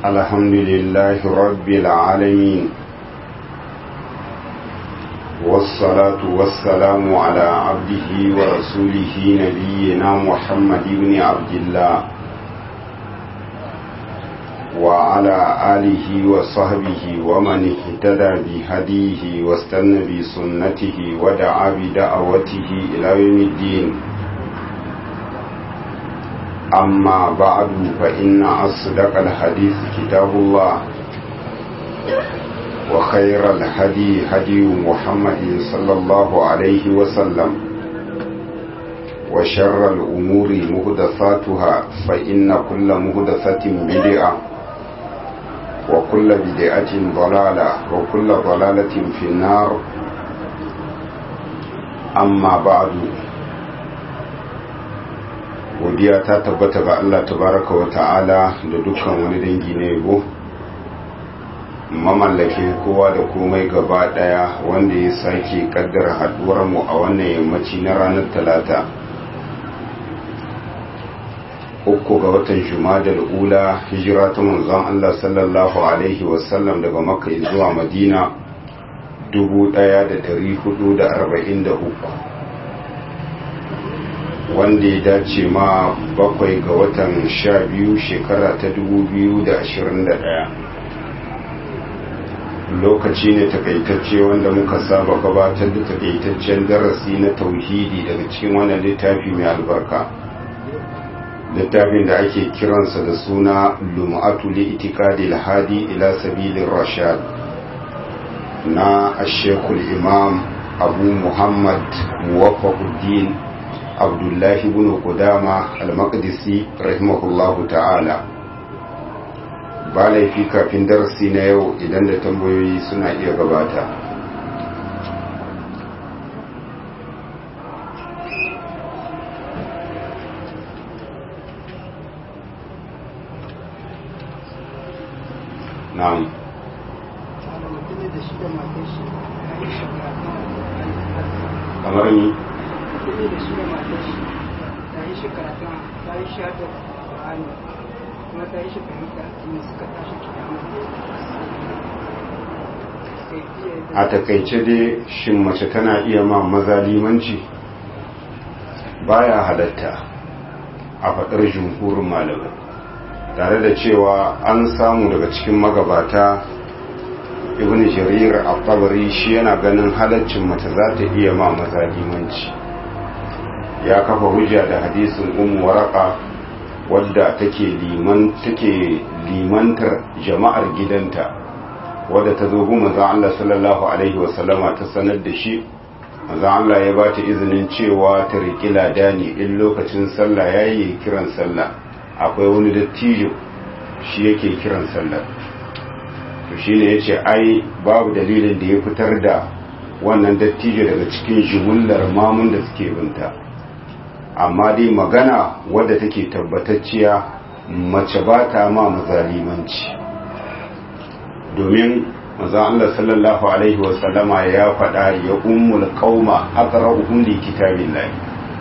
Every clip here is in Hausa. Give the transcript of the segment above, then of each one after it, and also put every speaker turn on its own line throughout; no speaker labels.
الحمد لله رب العالمين والصلاة والسلام على عبده ورسوله نبينا محمد بن عبد الله وعلى آله وصحبه ومن اهتدى بهديه واستنى بسنته ودعا بدعوته إلى يوم الدين أما بعد فإن أصدق الحديث كتاب الله وخير الهدي هدي محمد صلى الله عليه وسلم وشر الأمور مهدثاتها فإن كل مهدثة بدعة وكل بدعة ضلالة وكل ضلالة في النار أما بعد godiya ta tabbata ga Allah tabaraka wa ta'ala da dukkan wani dangi na yabo mamallakin kowa da komai gaba daya wanda ya sake kaddara haduwar mu a wannan yammaci na ranar talata uku ga watan jumadal ula hijira ta manzon Allah sallallahu alaihi wasallam daga makka zuwa madina 1443 wanda ya dace ma bakwai ga watan sha biyu shekara ta dubu biyu da ashirin da ɗaya lokaci ne takaitacce wanda muka saba gabatar da takaitaccen darasi na tauhidi daga cikin wannan littafi mai albarka littafin da ake kiransa da suna lum'atu li itikadi hadi ila sabilin rashad na ashekul imam abu muhammad muwafaquddin abdullahi bin kudama al-maqdisi rahimahullahu ta'ala ba laifi kafin darasi na yau idan da tambayoyi suna iya gabata na'am kamar ni
kuɗi da shi da matar shi ta yi shi karatu ta yi shi hada ƙwa'ani kuma ta yi shi fahimta ne suka tashi kiyama
a takaice dai shin mace tana iya ma maza limanci baya halatta a faɗar jumhurin malamai tare da cewa an samu daga cikin magabata ibn jarir al-tabari shi yana ganin halaccin mace za ta iya ma maza limanci ya kafa hujja da hadisin ummu waraka wadda take liman take limantar jama'ar gidanta wadda ta zo gun manzon Allah sallallahu alaihi wasallama ta sanar da shi manzon Allah ya ba ta izinin cewa ta riƙi ladani in lokacin sallah yayi kiran sallah akwai wani dattijo shi yake kiran sallah to shine yace ai babu dalilin da ya fitar da wannan dattijo daga cikin jumullar mamun da suke binta amma dai magana wadda take tabbatacciya mace ba ta ma mazalimanci domin manzon Allah sallallahu alaihi wasallama ya faɗa ya ummul qauma aqra'uhum li kitabillahi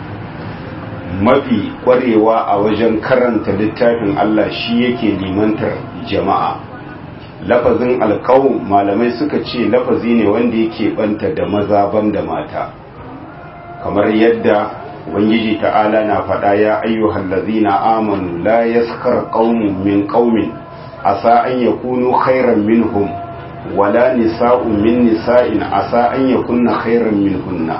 mafi kwarewa a wajen karanta littafin Allah shi yake limantar jama'a lafazin alqaum malamai suka ce lafazi ne wanda yake banta da maza banda mata kamar yadda ubangiji ta'ala na faɗa ya ayyuhal ladzina amanu la yaskar qaumun min qaumin asa an yakunu khairan minhum wala nisa'un min nisa'in asa an yakunna khairan minhunna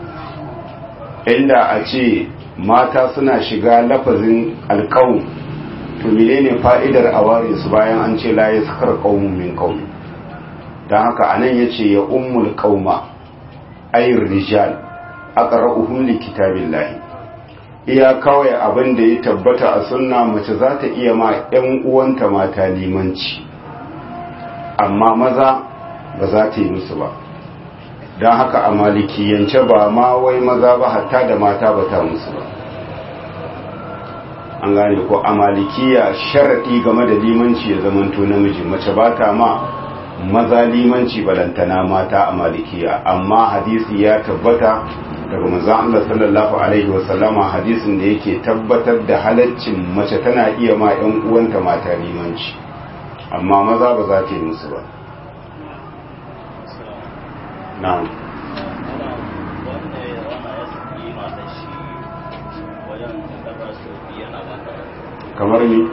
inda a ce mata suna shiga lafazin alqaum to menene fa'idar aware su bayan an ce la yaskar qaumun min qaumin dan haka anan yace ya ummul qauma ayr rijal aqra'uhum li kitabillahi iya kawai abin da ya tabbata a sunna mace za ta iya ma ƴan uwanta mata limanci amma maza ba za ta yi musu ba don haka a malikiyance ba ma wai maza ba hatta da mata ba ta musu ba an gane ko a malikiya sharaɗi game da limanci ya zamanto namiji mace ba ta ma maza limanci balantana mata a malikiya amma hadisi ya tabbata daga manzon Allah sallallahu alaihi wasallama hadisin da yake tabbatar da halaccin mace tana iya ma ƴan uwanta mata limanci amma maza ba za ta yi musu ba na'am kamar ni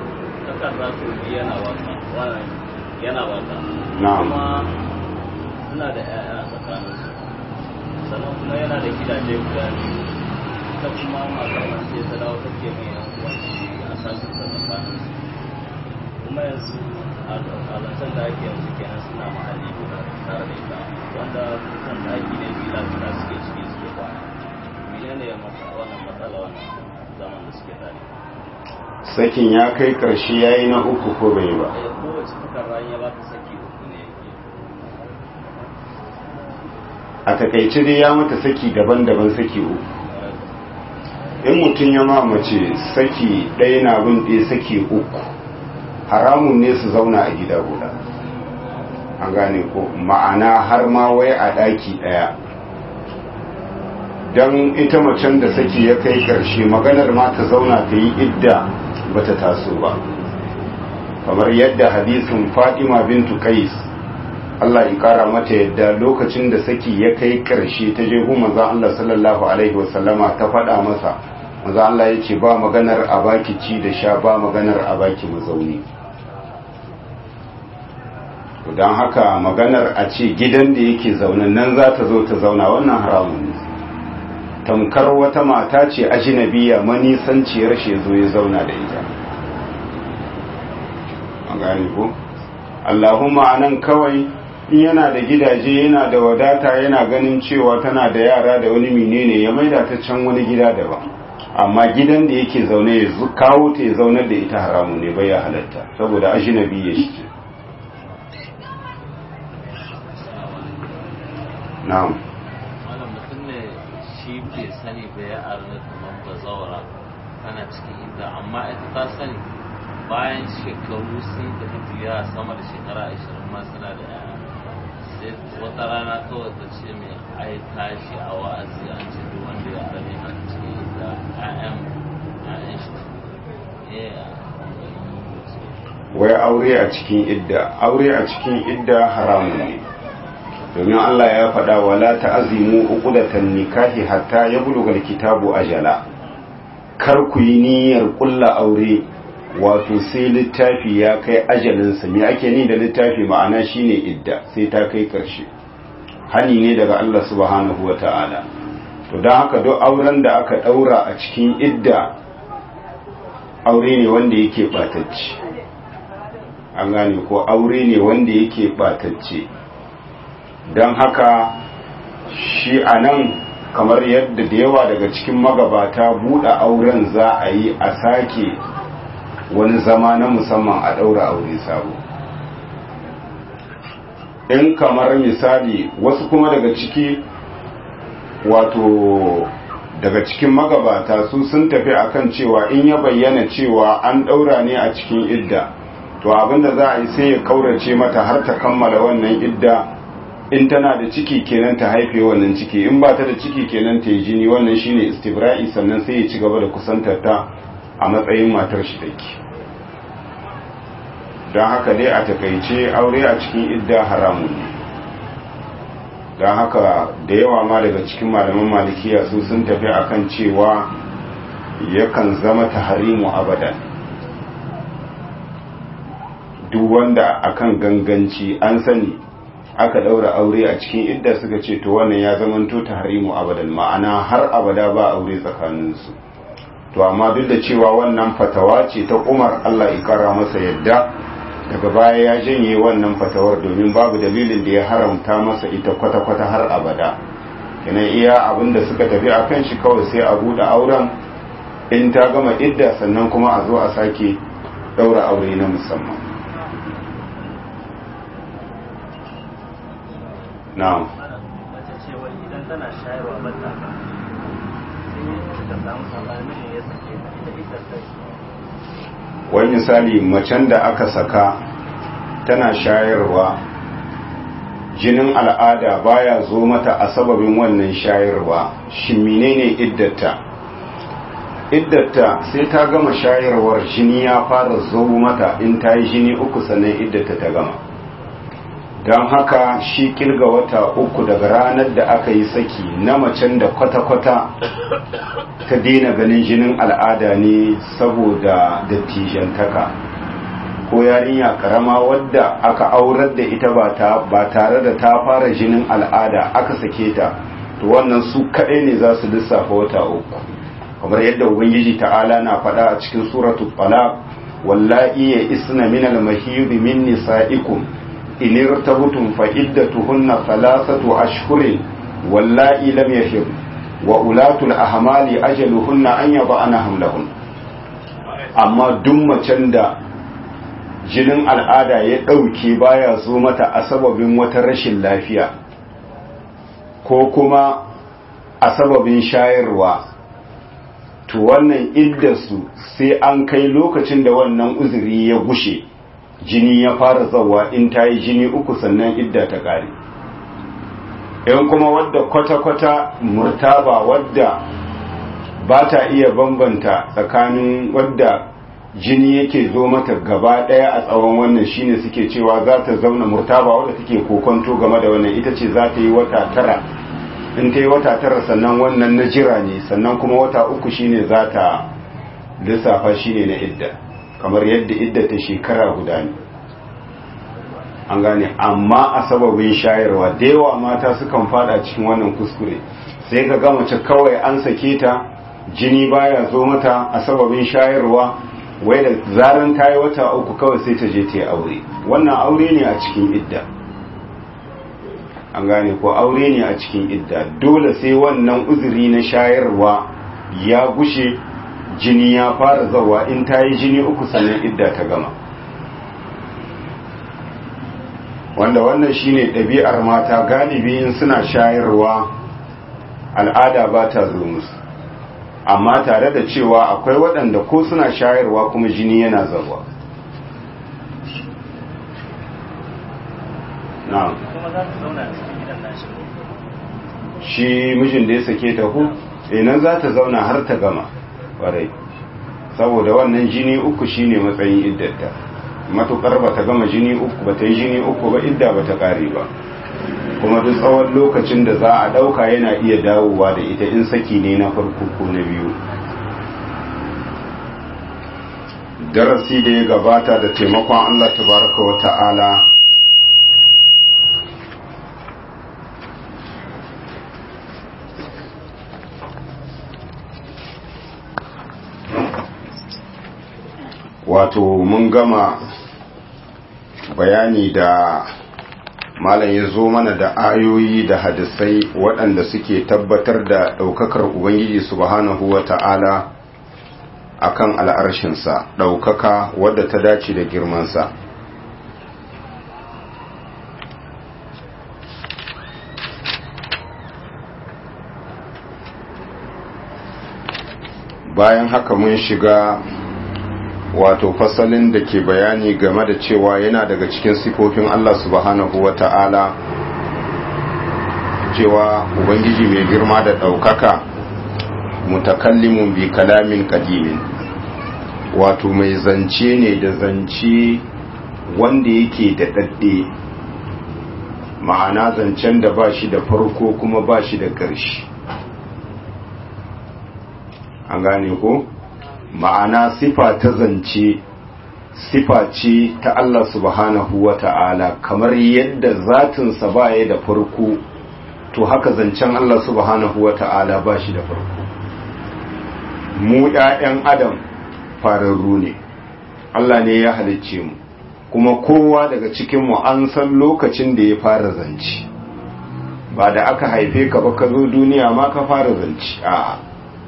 yana wata
na'am
kuma suna da 'ya'ya a tsakaninsu sannan kuma yana da gidaje guda biyu ta kuma matar nan sai ta dawo ta ke mai yankuwanci a sashen da tsakaninsu kuma yanzu a zancen da ake yanzu kenan suna mahalli guda tare da ita wanda kusan ɗaki ne bila guda suke ciki suke kwana menene ya masa wannan matsala wannan zaman da suke tare
sakin ya kai karshe ya yi na uku ko bai ba
Eh, kowace takarda ya ba ta saki uku ne yake
a takaice dai ya mata saki daban-daban saki uku in mutum ya mamace saki ɗaya na bin ɗaya saki uku haramun ne su zauna a gida guda an gane ko ma'ana har ma wai a ɗaki ɗaya don ita macen da saki ya kai ƙarshe maganar ma ta zauna ta yi idda ba ta taso ba kamar yadda hadisin fatima bintu kais Allah ya kara mata yadda lokacin da saki ya kai ƙarshe ta je hu manzon Allah sallallahu alaihi wasallama ta faɗa masa manzon Allah ya ce ba maganar a baki ci da sha ba maganar a baki mazauni don haka maganar a ce gidan da yake zaune nan za ta zo ta zauna wannan haramun ne tamkar wata mata ce ajinabiya manisanciyar shi zo ya zauna da ita an gane ko Allahumma anan kawai in yana da gidaje yana da wadata yana ganin cewa tana da yara da wani menene ya maida ta can wani gida daban amma gidan da yake zaune ya zu- kawo ta ya zaunar da ita haramu ne bai ya halatta saboda ajinabi ya shi na'am
malam mutum ne shi bai sani ba ya arna kamar ba zaura tana cikin inda amma ita ta sani bayan shekaru sun tafi biya sama da shekara ashirin ma suna da yaya sai wata rana kawai ta ce mai ai tashi a wa'azi an ce duk wanda ya arne a cikin inda ƴaƴan ƴaƴan shi eh
wai aure a cikin idda aure a cikin idda haramun ne domin Allah ya faɗa wala ta'azimu uqdatan nikahi hatta yablugha alkitabu ajala kar ku yi niyyar kulla aure wato sai littafi ya kai ajalinsa me ake ni da littafi ma'ana shine idda sai ta kai karshe hani ne daga Allah subhanahu wata'ala to don haka duk auren da aka daura a cikin idda aure ne wanda yake batacce an gane ko aure ne wanda yake batacce don haka shi a nan kamar yadda da yawa daga cikin magabata buɗe auren za a yi a sake wani zama na musamman a ɗaura aure sabo in kamar misali wasu kuma daga ciki wato daga cikin magabata su sun tafi akan cewa in ya bayyana cewa an ɗaura ne a cikin idda to abinda za a yi sai ya kaurace mata har ta kammala wannan idda in tana da ciki kenan ta haife wannan ciki in ba ta da ciki kenan ta yi jini wannan shine istibra'i sannan sai ya ci gaba da kusantar ta a matsayin matar shi take don haka dai a takaice aure a cikin idda haramun ne don haka da yawa ma daga cikin malaman malikiya su sun tafi akan cewa yakan zama taharimu abadan duk wanda akan ganganci an sani aka daura aure a cikin idda suka ce to wannan ya zamanto tahrimu abadan ma'ana har abada ba aure tsakaninsu to amma duk da cewa wannan fatawa ce ta Umar Allah ya kara masa yadda daga baya ya janye wannan fatawar domin babu dalilin da ya haramta masa ita kwata-kwata har abada kenan iya abin da suka tafi akan shi kawai sai a buɗe auren in ta gama idda sannan kuma a zo a sake daura aure na musamman na'am
mace ce wai idan tana shayarwa ba ta ba sai ta samu sabani ne ya sake ta ita ita sai
wani misali macen da aka saka tana shayarwa jinin al'ada baya zo mata a sababin wannan shayarwa shi menene iddata iddata sai ta gama shayarwar jini ya fara zo mata in ta yi jini uku sannan iddata ta gama don haka shi kirga wata uku daga ranar da aka yi saki na macen da kwata-kwata ta daina ganin jinin al'ada ne saboda dattijantaka ko yarinya karama wadda aka aurar da ita ba tare da ta fara jinin al'ada aka sake ta to wannan su kaɗai ne za su lissafa wata uku kamar yadda ubangiji ta'ala na faɗa a cikin suratul talaq wallahi ya isna min al-mahid min nisa'ikum in irtabtum fa iddatuhunna thalathatu ashhurin wallahi lam yahid wa ulatul ahmali ajaluhunna an yada'na hamlahun amma duk macen da jinin al'ada ya ɗauke baya zo mata a sababin wata rashin lafiya ko kuma a sababin shayarwa to wannan iddarsu sai an kai lokacin da wannan uzuri ya gushe jini ya fara zawa in ta yi jini uku sannan idda ta ƙare yan kuma wadda kwata-kwata murtaba wadda ba ta iya bambanta tsakanin wadda jini yake zo mata gaba ɗaya a tsawon wannan shine suke cewa za ta zauna murtaba wadda take kokonto game da wannan ita ce za ta yi wata tara in ta yi wata tara sannan wannan na jira ne sannan kuma wata uku shine za ta lissafa shine na idda kamar yadda idda ta shekara guda ne an gane amma a sababin shayarwa da yawa mata sukan fada cikin wannan kuskure sai ka ga mace kawai an sake ta jini baya zo mata a sababin shayarwa wai da zaran ta yi wata uku kawai sai ta je ta yi aure wannan aure ne a cikin idda an gane ko aure ne a cikin idda dole sai wannan uzuri na shayarwa ya gushe jini ya fara zawa in ta yi jini uku sannan idda ta gama wanda wannan shine ɗabi'ar mata galibi in suna shayarwa al'ada ba ta zo musu amma tare da cewa akwai waɗanda ko suna shayarwa kuma jini yana zawa na'am
kuma za ta zauna a cikin gidan nashi
shi mijin da ya sake ta ku inan za ta zauna har ta gama ƙwarai saboda wannan jini uku shine matsayin iddata matukar ba ta gama jini uku ba ta yi jini uku ba idda ba ta ƙare ba kuma duk tsawon lokacin da za a ɗauka yana iya dawowa da ita in saki ne na farko ko na biyu darasi da ya gabata da taimakon allah tabaraka wa ta'ala wato mun gama bayani da malam ya zo mana da ayoyi da hadisai waɗanda suke tabbatar da ɗaukakar ubangiji subhanahu wa ta'ala a kan al'arshinsa ɗaukaka wadda ta dace da girmansa bayan haka mun shiga wato fasalin da ke bayani game da cewa yana daga cikin sifofin Allah subhanahu wa ta'ala cewa Ubangiji mai girma da ɗaukaka mutakallimun bi kalamin kadimin wato mai zance ne da zance wanda yake da ɗaɗɗe ma'ana zancen da ba shi da farko kuma ba shi da ƙarshe an gane ko? ma'ana sifa ta zance sifa ce ta Allah subhanahu wa ta'ala kamar yadda zatinsa ba ya da farko to haka zancen Allah subhanahu wa ta'ala ba shi da farko mu ‘ya'yan adam fararru ne Allah ne ya halicce mu kuma kowa daga cikinmu an san lokacin da ya fara zance ba da aka haife ka ba ka zo duniya ma ka fara zance a'a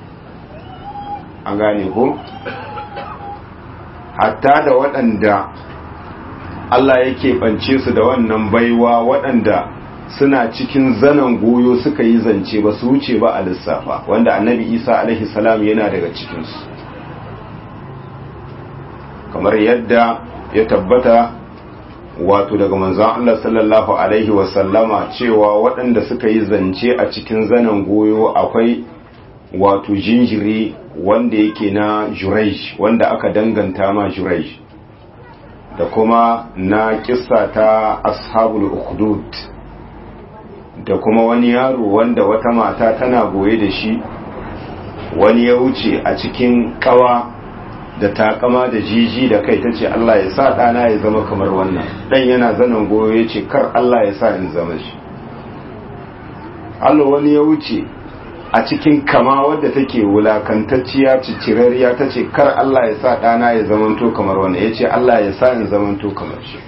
an gane ko hatta da waɗanda Allah yake ɓance su da wannan baiwa waɗanda suna cikin zanen goyo suka yi zance ba su wuce ba a lissafa wanda annabi isa alaihi salam yana daga cikinsu kamar yadda ya tabbata wato daga manzon Allah sallallahu alaihi wasallama cewa waɗanda suka yi zance a cikin zanen goyo akwai wato jinjiri wanda yake na jurej wanda aka danganta ma jurej da kuma na kissa ta ashabul ukhdud da kuma wani yaro wanda wata mata tana goye da shi wani ya wuce a cikin kawa da takama da jiji da kai ta ce Allah ya sa ɗana ya zama kamar wannan ɗan yana zanen goyo ya ce kar Allah ya sa in zama shi Allah wani ya wuce a cikin kama wadda take wulakantacciya cicirariya ta ce kar Allah ya sa ɗana ya zamanto kamar wannan ya ce Allah ya sa in zamanto kamar shi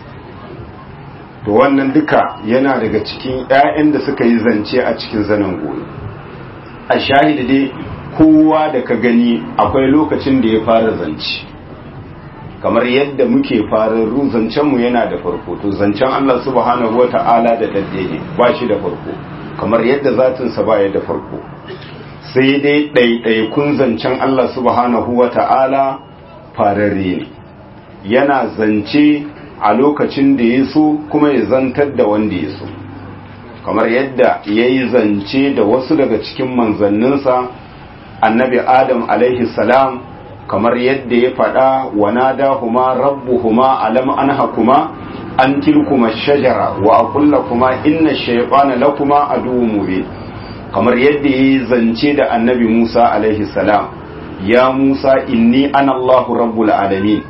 to wannan duka yana daga cikin 'ya'yan da suka yi zance a cikin zanen goyo a shahidi dai kowa da ka gani akwai lokacin da ya fara zance kamar yadda muke fararru zancenmu yana da farko to zancen Allah subhanahu wa ta'ala da dadde ne ba shi da farko kamar yadda zatinsa ba ya da farko sai dai ɗaiɗaikun zancen Allah subhanahu wa ta'ala fararre ne yana zance a lokacin da ya so kuma ya zantar da wanda ya so kamar yadda ya yi zance da wasu daga cikin manzanninsa annabi adam alaihi salam kamar yadda ya faɗa wa nadahuma rabbuhuma alam anhakuma an tilkuma shajara wa aqulla kuma inna shaytana lakuma aduwwun mubin kamar yadda ya zance da annabi Musa alaihi salam ya Musa inni ana Allahu rabbul alamin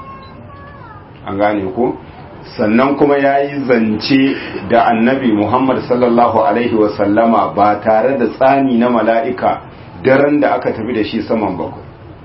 an gane ku sannan kuma ya yi zance da annabi Muhammad sallallahu alaihi wasallama ba tare da tsani na mala'ika daren da aka tafi da shi saman bakwai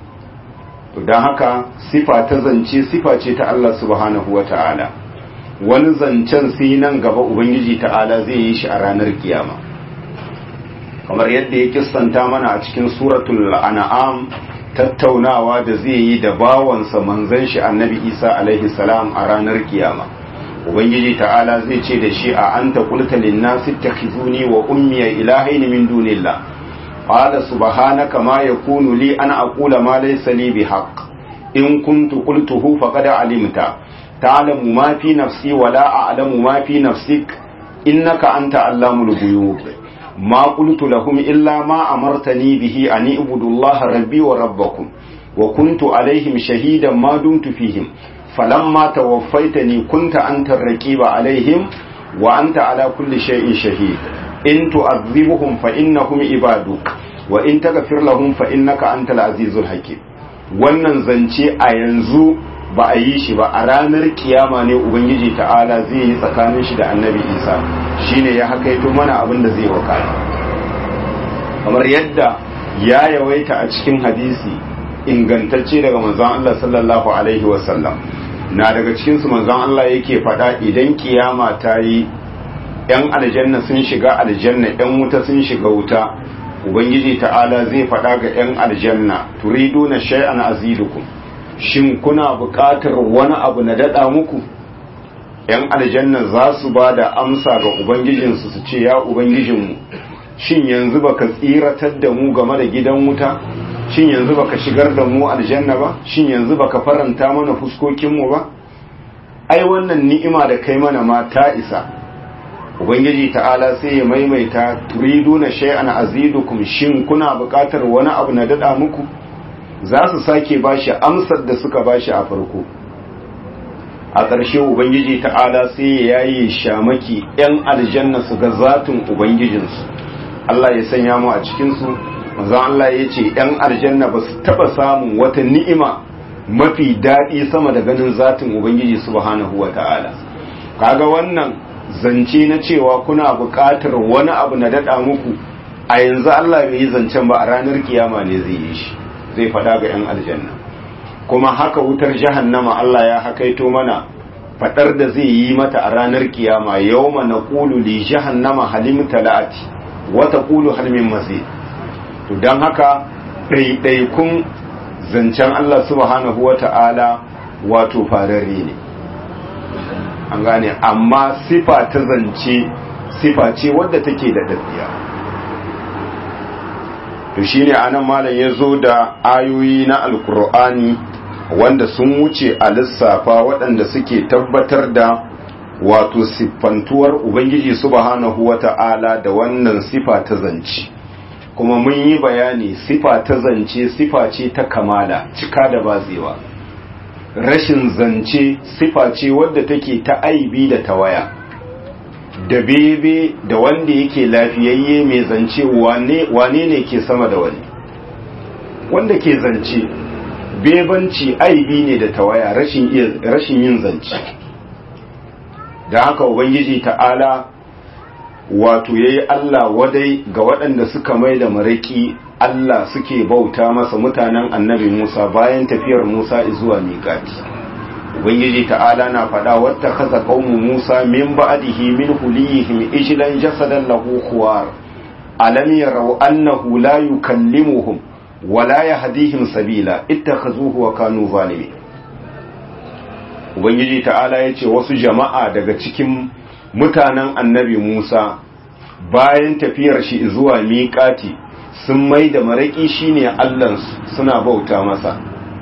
don haka sifa ta zance sifa ce ta Allah subhanahu wa ta'ala wani zancen sai nan gaba ubangiji ta'ala zai yi shi a ranar kiyama kamar yadda ya kissanta mana a cikin suratul an'am tattaunawa da zai yi da bawansa manzon shi annabi isa alaihi salam a ranar kiyama ubangiji ta'ala zai ce da shi a anta qulta lin nasi takhizuni wa ummi ilahaini min dunillah قال سبحانك ما يكون لي أن أقول ما ليس لي بحق إن كنت قلته فقد علمت تعلم ما في نفسي ولا أعلم ما في نفسك إنك أنت علام الغيوب ما قلت لهم إلا ما أمرتني به أن اعبدوا الله ربي وربكم وكنت عليهم شهيدا ما دمت فيهم فلما توفيتني كنت أنت الرقيب عليهم وأنت على كل شيء شهيد in tu'adhibuhum fa innahum ibaduk wa in taghfir lahum fa innaka antal azizul hakim wannan zance a yanzu ba a yi shi ba a ranar kiyama ne ubangiji ta'ala zai yi tsakanin shi da annabi isa shine ya hakaito mana abin da zai wakana kamar yadda ya yawaita a cikin hadisi ingantacce daga manzon Allah sallallahu alaihi wasallam na daga cikin su manzon Allah yake faɗa idan kiyama ta yi ‘yan aljanna sun shiga aljanna ‘yan wuta sun shiga wuta ubangiji ta'ala zai faɗa ga ‘yan aljanna turidu na shay'an azidukum shin kuna buƙatar wani abu na daɗa muku ‘yan aljanna za su ba da amsa ga ubangijinsu su ce ya ubangijinmu shin yanzu baka tsiratar da mu game da gidan wuta shin yanzu baka shigar da mu aljanna ba shin yanzu baka faranta mana fuskokinmu ba ai wannan ni'ima da kai mana ma ta isa ubangiji ta'ala sai ya maimaita turiduna shay'an azidukum shin kuna buƙatar wani abu na dada muku za su sake bashi amsar da suka bashi a farko a ƙarshe ubangiji ta'ala sai ya yayi shamaki yan aljanna su ga zatin ubangijinsu Allah ya sanya mu a cikin su manzo Allah ya ce yan aljanna ba su taba samun wata ni'ima mafi daɗi sama da ganin zatin ubangiji subhanahu wata'ala kaga wannan zance na cewa kuna buƙatar wani abu na daɗa muku a yanzu Allah bai yi zancen ba a ranar kiyama ne zai yi shi zai faɗa ga 'yan aljanna kuma haka wutar jahannama Allah ya hakaito mana faɗar da zai yi mata a ranar kiyama yawma naqulu li jahannama halim talati wa taqulu hal min mazid to dan haka ɗaiɗaikun zancen Allah subhanahu wata'ala wato fararre ne an gane amma sifa ta zance sifa ce wadda take da daddiya to shine anan malam ya zo da ayoyi na alkur'ani wanda sun wuce a lissafa waɗanda suke tabbatar da wato siffantuwar ubangiji subhanahu wata'ala da wannan sifa ta zance kuma mun yi bayani sifa ta zance sifa ce ta kamala cika da batsewa rashin zance sifa ce wadda take ta aibi da tawaya da bebe da wanda yake lafiyayye mai zance wane ne ke sama da wani wanda ke zance bebanci aibi ne da tawaya rashin yin zance da haka ubangiji ta'ala wato yayi Allah wadai ga waɗanda suka mai da maraki Allah suke bauta masa mutanen annabi Musa bayan tafiyar Musa zuwa miƙati ubangiji ta'ala na faɗa wata kaza qaumu Musa min ba'dihi min hulihim ijlan jasadan lahu khuwar alam yarau annahu la yukallimuhum wa la yahdihim sabila ittakhazuhu wa kanu zalimin ubangiji ta'ala yace wasu jama'a daga cikin mutanen annabi Musa bayan tafiyar shi zuwa miƙati sun mai da maraƙi shine Allahnsu suna bauta masa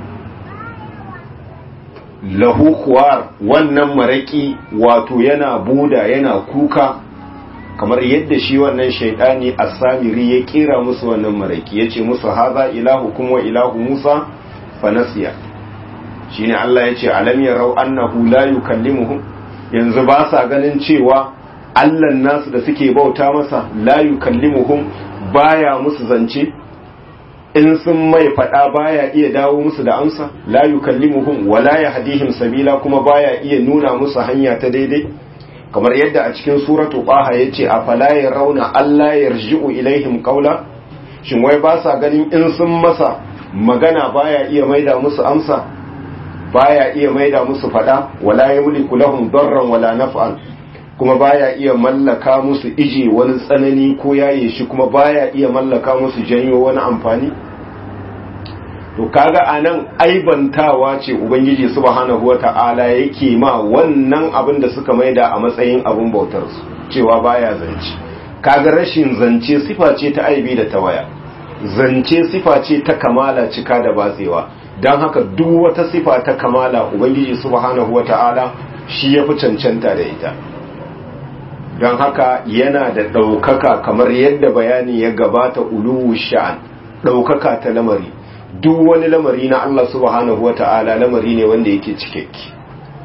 lahu kuwar wannan maraƙi wato yana buda yana kuka kamar yadda shi wannan shaidani asamiri ya kira musu wannan maraƙi ya ce musu haza ilahu kuma ilahu musa fanasiya shine Allah ya ce alam yarau annahu la yukallimuhum yanzu ba sa ganin cewa Allahn nasu da suke bauta masa la yukallimuhum baya musu zance in sun mai fada baya iya dawo musu da amsa la yukallimuhum wala yahdihim sabila kuma baya iya nuna musu hanya ta daidai kamar yadda a cikin suratu qaha yace afala yarawna alla yarji'u ilaihim qawla shin wai ba sa ganin in sun masa magana baya iya maida musu amsa baya iya maida musu fada wala yamliku lahum darran wala naf'an kuma baya iya mallaka musu ije wani tsanani ko yaye shi kuma baya iya mallaka musu janyo wani amfani to kaga anan aibantawa ce ubangiji subhanahu wata'ala yake ma wannan abin da suka maida a matsayin abin bautar su cewa baya zance kaga rashin zance sifa ce ta aibi da tawaya zance sifa ce ta kamala cika da batsewa don haka duk wata sifa ta kamala ubangiji subhanahu wata'ala shi ya fi cancanta da ita don haka yana da ɗaukaka kamar yadda bayani ya gabata uluwu sha'an ɗaukaka ta lamari duk wani lamari na Allah subhanahu wa ta'ala lamari ne wanda yake cikakke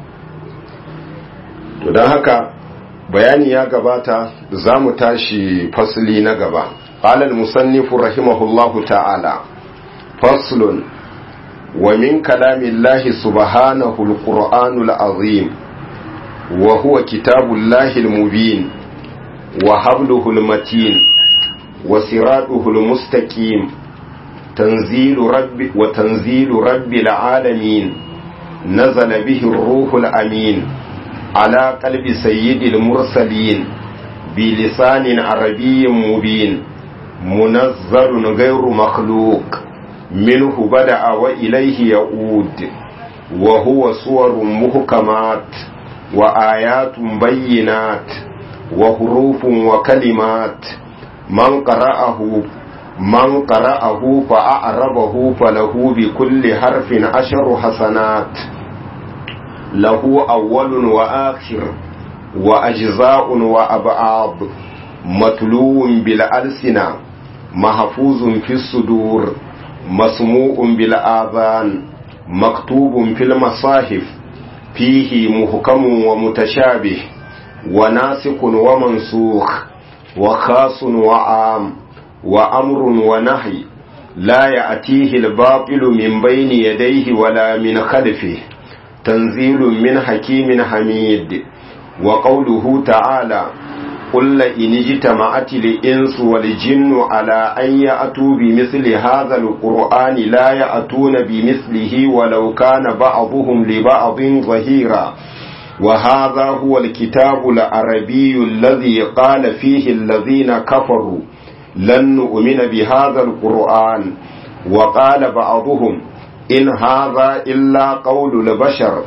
to don haka bayani ya gabata za mu tashi fasli na gaba ƙalal musannifu rahimahullahu ta'ala faslun wa min kalamillahi subhanahu al-qur'anul azim وهو كتاب الله المبين وحبله المتين وصراطه المستقيم تنزيل رب وتنزيل رب العالمين نزل به الروح الأمين على قلب سيد المرسلين بلسان عربي مبين منزل غير مخلوق منه بدأ وإليه يعود وهو صور محكمات وآيات بينات وحروف وكلمات من قرأه من قرأه فأعربه فله بكل حرف عشر حسنات له أول وآخر وأجزاء وأبعاض متلو بالألسنة محفوظ في الصدور مسموع بالآذان مكتوب في المصاحف فيه محكم ومتشابه وناسق ومنسوخ وخاص وعام وأمر ونهي لا يأتيه الباطل من بين يديه ولا من خلفه تنزيل من حكيم حميد وقوله تعالى قل إن اجتمعت الإنس والجن على أن يأتوا بمثل هذا القرآن لا يأتون بمثله ولو كان بعضهم لبعض ظهيرا وهذا هو الكتاب العربي الذي قال فيه الذين كفروا لن نؤمن بهذا القرآن وقال بعضهم إن هذا إلا قول البشر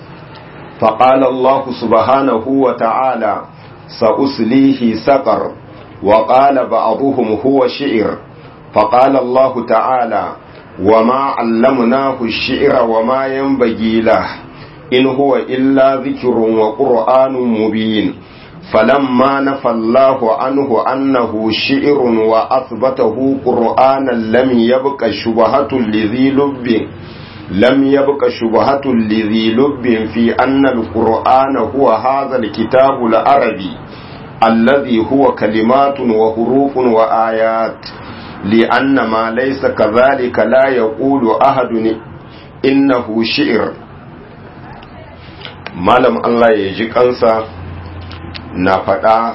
فقال الله سبحانه وتعالى سأسليه سقر وقال بعضهم هو شعر فقال الله تعالى وما علمناه الشعر وما ينبغي له إن هو إلا ذكر وقرآن مبين فلما نفى الله عنه أنه شعر وأثبته قرآنا لم يبق شبهة لذي لب لم يبق شبهة لذي لب في أن القرآن هو هذا الكتاب العربي الذي هو كلمات وحروف وآيات لأن ما ليس كذلك لا يقول أحد إنه شعر malam Allah ya ji kansa na faɗa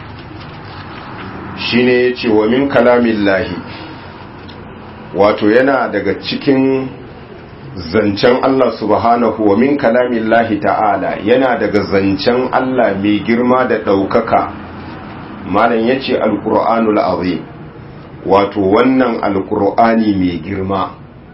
shi ne ya ce wa min kalamin lahi wato yana daga cikin zancen Allah subhanahu wa min kalamin lahi ta'ala yana daga zancen Allah mai girma da ɗaukaka malam ya ce alƙur'anul azim wato wannan alƙur'ani mai girma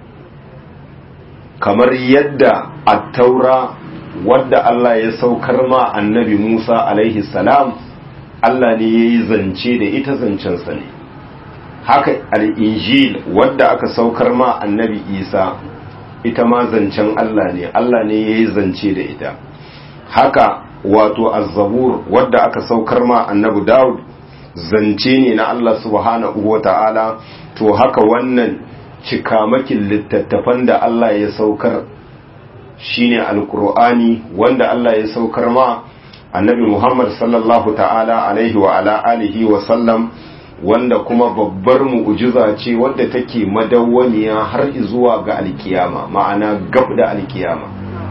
kamar yadda attaura wadda Allah ya saukar ma annabi Musa alaihi salam Allah ne ya yi zance da ita zancensa ne haka al'injil wadda aka saukar ma annabi Isa ita ma zancen Allah ne Allah ne ya yi zance da ita haka wato azzabur wadda aka saukar ma annabi Dawud zance ne na Allah subhanahu wa ta'ala to haka wannan cikamakin littattafan da Allah ya saukar shine alkur'ani wanda Allah ya saukar ma annabi Muhammad sallallahu ta'ala alaihi wa ala alihi wa sallam wanda kuma babbar mu'jiza ce wadda take madawwamiya har zuwa ga alkiyama ma'ana gab da alkiyama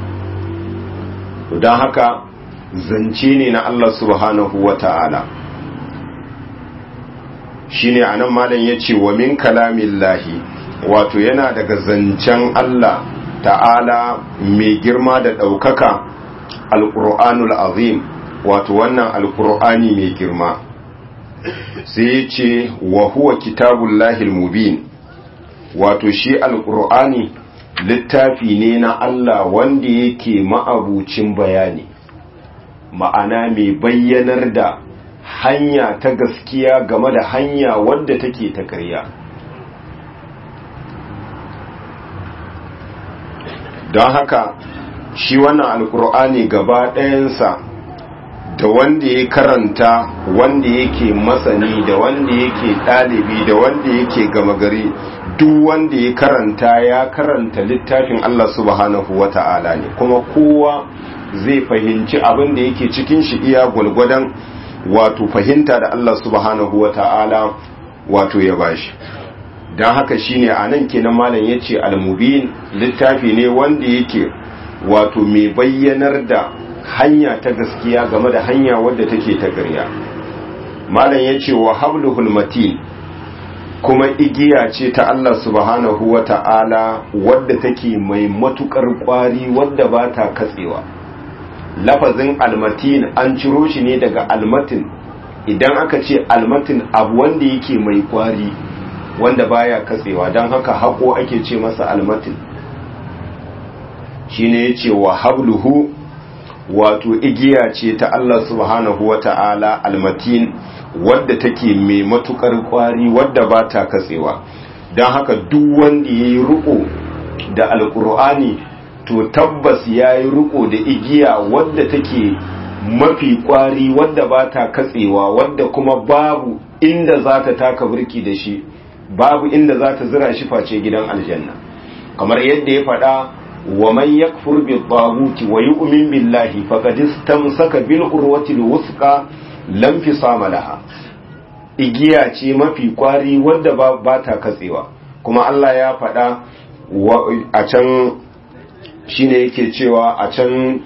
don haka zance ne na Allah subhanahu wa ta'ala shine anan malam yace wa min kalamillahi wato yana daga zancen Allah ta'ala mai girma da ɗaukaka alƙur'anul azim wato wannan alƙur'ani mai girma sai ce wa huwa kitabullahil mubin wato shi alƙur'ani littafi ne na Allah wanda yake ma'abucin bayani ma'ana mai bayyanar da hanya ta gaskiya game da hanya wadda take ta ƙarya don haka shi wannan alkur'ani gaba ɗayansa da wanda ya karanta wanda yake masani da wanda yake ɗalibi da wanda yake gama gari duk wanda ya karanta ya karanta littafin Allah subhanahu wa ta'ala ne kuma kowa zai fahimci abin da yake cikin shi iya gwalgwadon wato fahimta da Allah subhanahu wa ta'ala wato ya bashi don haka shine a nan kenan malam ya ce almubin littafi ne wanda yake wato mai bayyanar da hanya ta gaskiya game da hanya wadda take ta ƙarya malam ya ce wa habluhul matin kuma igiya ce ta Allah subhanahu wa ta'ala wadda take mai matukar kwari wadda ba ta katsewa lafazin almatin an ciro shi ne daga almatin idan aka ce almatin abu wanda yake mai kwari wanda baya katsewa don haka haƙo ake ce masa almatin shine yace wa habluhu wato igiya ce ta Allah subhanahu wata'ala almatin wadda take mai matukar kwari wadda ba ta katsewa don haka duk wanda ya yi riko da alkur'ani to tabbas ya yi riko da igiya wadda take mafi kwari wadda ba ta katsewa wadda kuma babu inda za ta taka birki da shi babu inda za ta zira shi face gidan aljanna kamar yadda ya faɗa wa man yakfur bi taghuti wa yu'min billahi faqad istamsaka bil urwati al wusqa lam fisama laha igiya ce mafi kwari wadda ba, ba ta katsewa kuma Allah ya faɗa a can shine yake cewa a can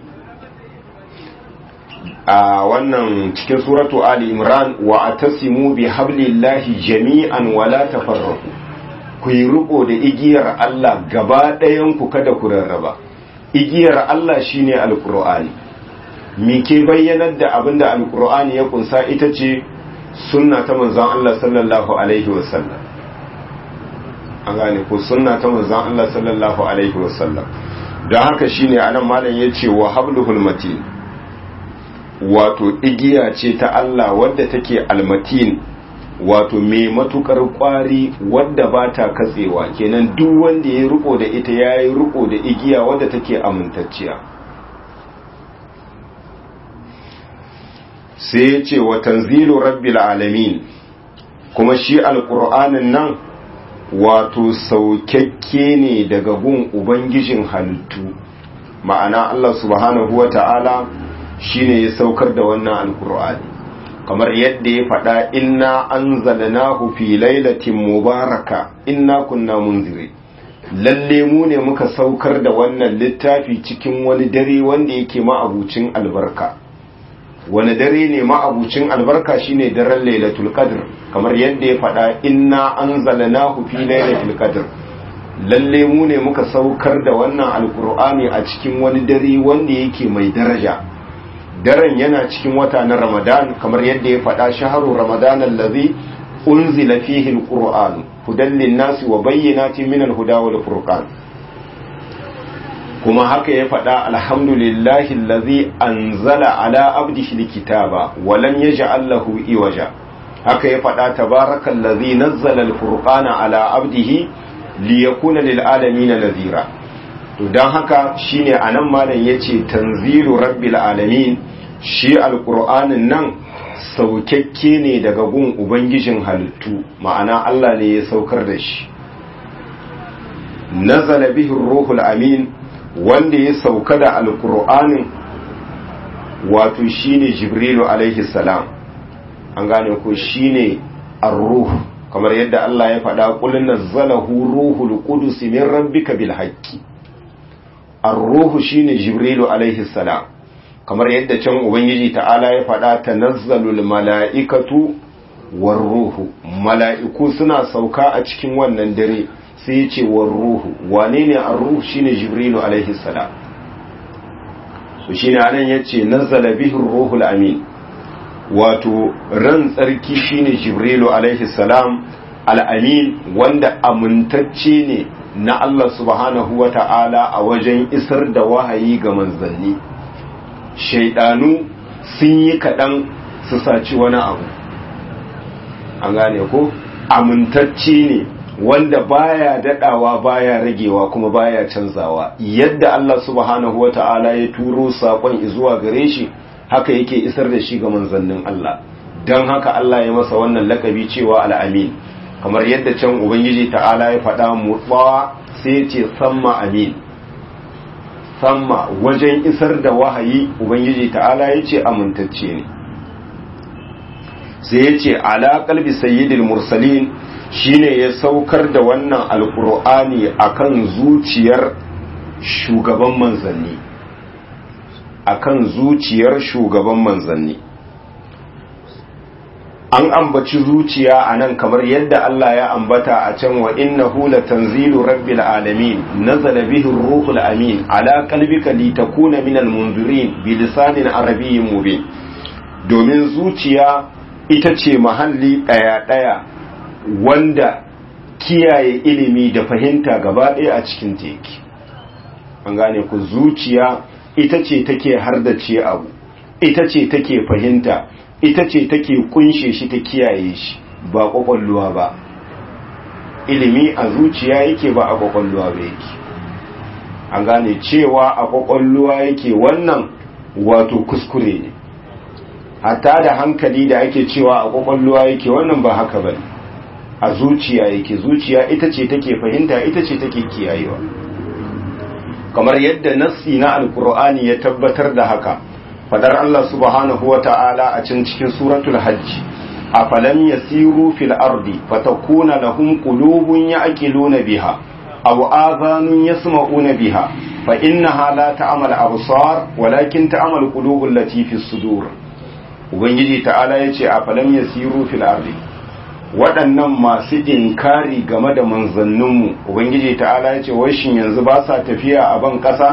a wannan cikin suratu Ali Imran wa atasimu bi hablillahi jami'an wala tafarraqu ku yi riko da igiyar Allah gaba ɗayan ku kada ku rarraba igiyar Allah shine alqur'ani me ke bayyanar da abinda alqur'ani ya kunsa ita ce sunna ta manzon Allah sallallahu alaihi wasallam an gane ko sunna ta manzon Allah sallallahu alaihi wasallam don haka shine anan malam yace wa habluhul matin wato igiya ce ta Allah wadda take almatin wato mai matukar kwari wadda ba ta katsewa kenan duk wanda ya riko da ita ya yi riko da igiya wadda take amintacciya sai ya ce wa tanzilu rabbil alamin kuma shi alƙur'anin nan wato saukakke ne daga gun ubangijin halittu ma'ana Allah subhanahu wa ta'ala shi ne ya saukar da wannan alƙur'ani kamar yadda ya faɗa inna an zalanahu fi lailatin mubaraka inna kunna munziri lalle mu ne muka saukar da wannan littafi cikin wani dare wanda yake ma'abucin albarka wani dare ne ma'abucin albarka shine daren lailatul qadr kamar yadda ya faɗa inna anzalnahu fi lailatul qadr lalle mu ne muka saukar da wannan alqur'ani a cikin wani dare wanda yake mai daraja daren yana cikin wata na ramadan kamar yadda ya faɗa shaharu ramadan allazi unzila fihi alqur'an hudan lin-nasi wa bayyinatin min al-huda wal furqan kuma haka ya faɗa alhamdulillahi allazi anzala ala abdihi alkitaba wa lam yaj'al lahu iwaja haka ya faɗa tabarakallazi nazzala alfurqana ala abdihi liyakuna lil alamin nadhira to dan haka shine anan malam yace tanzilu rabbil alamin shi alqur'anin nan saukakke ne daga gun ubangijin halittu ma'ana Allah ne ya saukar da shi nazala bihi ruhul amin wanda ya sauka da alkur'anin wato shine jibrilu alaihi salam an gane ko shine ar-ruh kamar yadda Allah ya faɗa qul nazzalahu ruhul qudus min rabbika bil haqqi ar-ruh shine jibrilu alaihi salam kamar yadda can ubangiji ta'ala ya faɗa tanazzalul mala'ikatu war ruhu mala'iku suna sauka a cikin wannan dare sai ya ce war ruhu wane ne an ruhu shine jibrilu alaihi salam so shine anan yace nazzala bihi ruhul amin wato ran tsarki shine jibrilu alaihi salam al-amin wanda amintacce ne na Allah subhanahu wata'ala a wajen isar da wahayi ga manzanni shaidanu sun yi kaɗan su saci wani abu an gane ko amintacce ne wanda baya dadawa baya ragewa kuma baya canzawa yadda Allah subhanahu wata'ala ya turo sakon zuwa gare shi haka yake isar da shi ga manzannin Allah don haka Allah ya masa wannan lakabi cewa al'amin kamar yadda can ubangiji ta'ala ya faɗa mutsawa sai ya ce samma amin samma wajen isar da wahayi ubangiji ta'ala ya ce amintacce ne sai ya ce ala kalbi sayyidil mursalin shine ya saukar da wannan alkur'ani akan zuciyar shugaban manzanni akan zuciyar shugaban manzanni an ambaci zuciya a nan kamar yadda Allah ya ambata a can wa innahu latanzilu rabbil alamin nazala bihi ruhul amin ala qalbika litakuna minal munzirin bilisanin arabiyyin mubin domin zuciya ita ce mahalli daya daya wanda kiyaye ilimi da fahimta gaba ɗaya a cikin teki an gane ku zuciya ita ce take hardace abu ita ce take fahimta ita ce take kunshe shi ta kiyaye shi ba kwakwalluwa ba ilimi a zuciya yake ba a kwakwalluwa ba yake an gane cewa a kwakwalluwa yake wannan wato kuskure ne hatta da hankali da ake cewa a kwakwalluwa yake wannan ba haka bane a zuciya yake zuciya ita ce take fahimta ita ce take kiyayewa kamar yadda nassi na alkur'ani ya tabbatar da haka fadar Allah subhanahu wa ta'ala a can cikin suratul hajj a falam yasiru fil ardi fatakuna lahum qulubun ya'qiluna biha aw adhanun yasma'una biha fa innaha la ta'mal absar walakin ta'mal qulubul lati fis sudur ubangiji ta'ala yace a falam yasiru fil ardi waɗannan masu inkari game da manzanninmu ubangiji ta'ala ya ce washin yanzu ba sa tafiya a ban ƙasa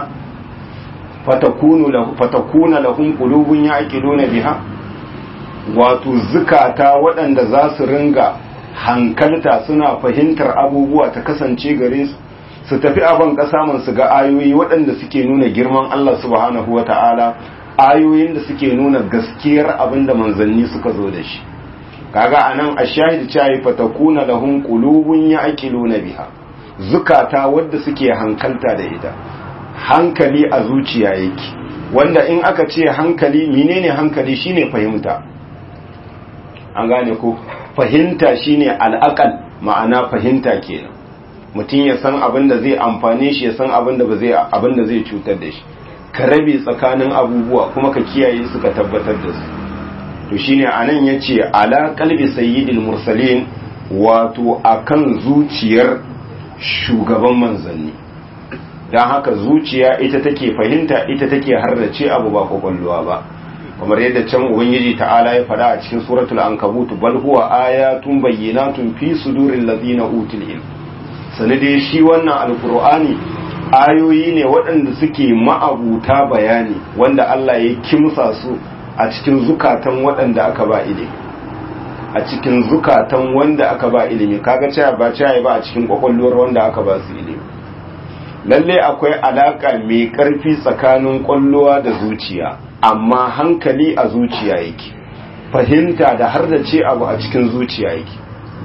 fatakuna lahun ƙulubun ya na biha wato zukata waɗanda za su ringa hankalta suna fahimtar abubuwa ta kasance gare su su tafi a ban ƙasa man su ga ayoyi waɗanda suke nuna girman Allah subhanahu wa ta'ala ayoyin da suke nuna gaskiyar abin da manzanni suka zo da shi kaga anan ashahid cewa fatakuna lahum qulubun ya'qiluna biha zukata wadda suke hankalta da ita hankali a zuciya yake wanda in aka ce hankali menene hankali shine fahimta an gane ko fahimta shine al'aqal ma'ana fahimta kenan mutum ya san abin da zai amfane shi ya san abin da ba zai abin da zai cutar da shi ka rabe tsakanin abubuwa kuma ka kiyaye su ka tabbatar da su to shine anan yace ala qalbi sayyidil mursalin wato akan zuciyar shugaban manzanni dan haka zuciya ita take fahimta ita take harrace abu ba kwakwalwa ba kamar yadda can ubangiji ta'ala ya faɗa a cikin suratul ankabut bal huwa ayatun bayyinatun fi suduril ladina utul ilm sanade shi wannan alqur'ani ayoyi ne waɗanda suke ma'abuta bayani wanda Allah ya kimsa su a cikin zukatan waɗanda aka ba ilimi a cikin zukatan wanda aka ba ilimi kaga cewa ba cewa ba a cikin kwakwalwar wanda aka ba su ilimi lalle akwai alaka mai ƙarfi tsakanin kwallowa da zuciya amma hankali a zuciya yake fahimta da har da ce abu a cikin zuciya yake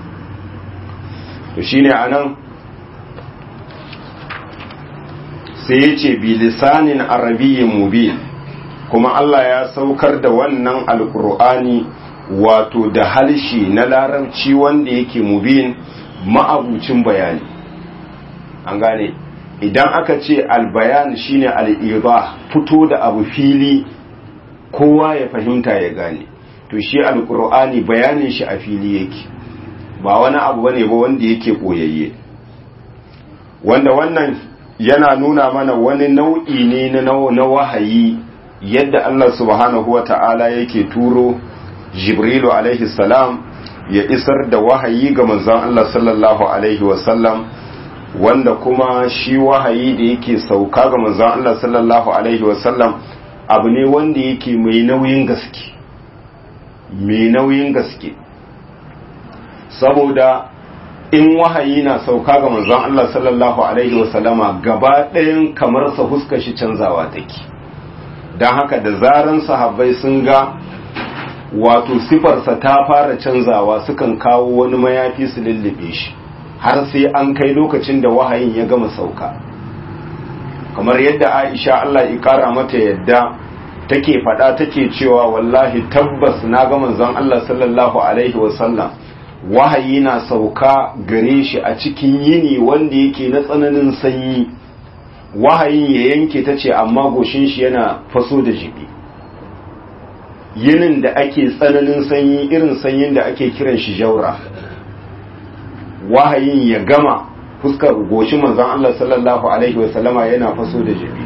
to shine anan sai ya ce bilisanin arabiyyin mubin kuma Allah ya saukar da wannan alkur'ani wato da halshi na larabci wanda yake mubin ma'abucin bayani an gane idan aka ce albayan shine al'iba fito da abu fili kowa ya fahimta ya gane to shi alkur'ani bayanin shi a fili yake ba wani abu bane ba wanda yake koyayye wanda wannan yana nuna mana wani nau'i ne na wahayi yadda Allah subhanahu wata'ala yake turo Jibrilu alaihi salam ya isar da wahayi ga manzon Allah sallallahu alaihi wasallam wanda kuma shi wahayi da yake sauka ga manzon Allah sallallahu alaihi wasallam abu ne wanda yake mai nauyin gaske mai nauyin gaske saboda in wahayi na sauka ga manzon Allah sallallahu alaihi wasallama gaba ɗayan kamar sa huska shi canzawa take don haka da zaran sahabbai sun ga wato sifarsa ta fara canzawa sukan kawo wani mayafi su lullube shi har sai an kai lokacin da wahayin ya gama sauka kamar yadda aisha Allah ya kara mata yadda take faɗa take cewa wallahi tabbas na ga manzon Allah sallallahu alaihi wasallam wahayi na sauka gare shi a cikin yini wanda yake na tsananin sanyi wahayin ya yanke ta ce amma goshin shi yana faso da jibi yinin da ake tsananin sanyi irin sanyin da ake kiran shi jaura wahayin ya gama fuskar goshin manzon Allah sallallahu alaihi wasallama yana faso da jibi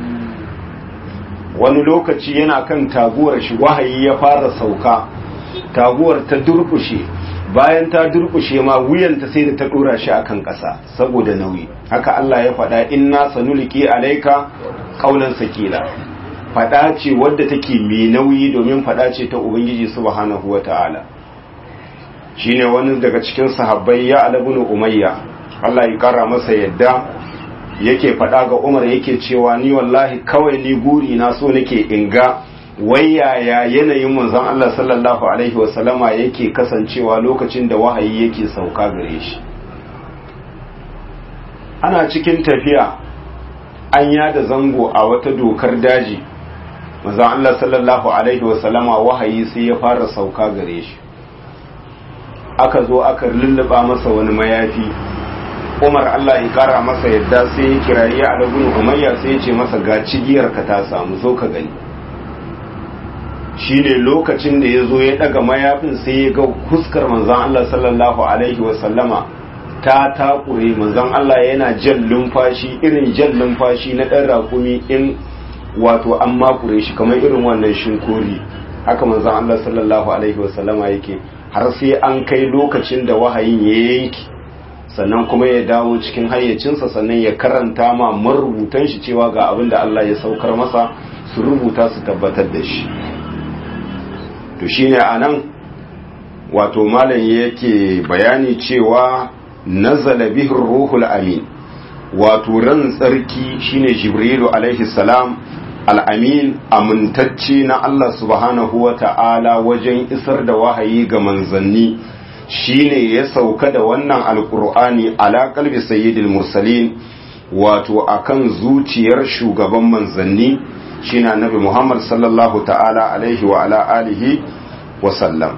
wani lokaci yana kan taguwar shi wahayi ya fara sauka taguwar ta durkushe bayan ta durkushe ma wuyanta sai da ta dora shi akan ƙasa saboda nauyi haka Allah ya faɗa inna sanuliki alaika qaulan sakila faɗa ce wadda take mai nauyi domin faɗa ce ta ubangiji subhanahu wata'ala shine wani daga cikin sahabbai ya alabun umayya Allah ya kara masa yadda yake faɗa ga Umar yake cewa ni wallahi kawai ni guri na so nake inga wai yaya yanayin manzon Allah sallallahu alaihi wasallama yake kasancewa lokacin da wahayi yake sauka gare shi ana cikin tafiya an yada zango a wata dokar daji manzon Allah sallallahu alaihi wasallama wahayi sai ya fara sauka gare shi aka zo aka lulluba masa wani mayafi Umar Allah ya kara masa yadda sai ya kirayi Ali ibn Umayya sai ya ce masa ga cigiyar ka ta samu zo ka gani shine lokacin da ya zo ya daga mayafin sai ya ga fuskar manzon Allah sallallahu alaihi wasallama ta takure manzon Allah yana jan lumfashi irin jan lumfashi na dan rakumi in wato an makure shi kamar irin wannan shinkori haka manzon Allah sallallahu alaihi wasallama yake har sai an kai lokacin da wahayin ya yanki sannan kuma ya dawo cikin hayyacinsa sannan ya karanta ma marubutan shi cewa ga abin da Allah ya saukar masa su rubuta su tabbatar da shi to shine anan wato malam yake bayani cewa nazala bihi ruhul amin wato ran tsarki shine jibrilu alaihi salam al'amin amintacce na Allah subhanahu wa ta'ala wajen isar da wahayi ga manzanni shine ya sauka da wannan alkur'ani ala kalbi sayyidil mursalin wato akan zuciyar shugaban manzanni shine annabi Muhammad sallallahu ta'ala alaihi wa ala alihi wa sallam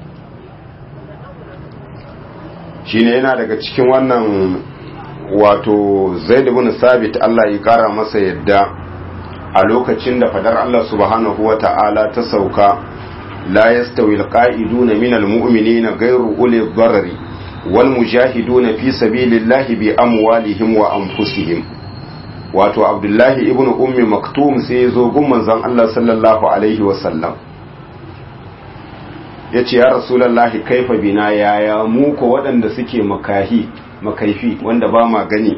shine yana daga cikin wannan wato Zaid ibn Sabit Allah ya kara masa yadda a lokacin da fadar Allah subhanahu wa ta'ala ta sauka la yastawi alqa'iduna minal mu'minina ghayru uli dharari wal mujahiduna fi sabilillahi bi amwalihim wa anfusihim wato Abdullahi ibn Ummi Maktum sai ya zo gun manzon Allah sallallahu alaihi wa sallam yace ya rasulullahi kaifa bina yaya mu ko waɗanda suke makahi makaifi wanda ba ma gani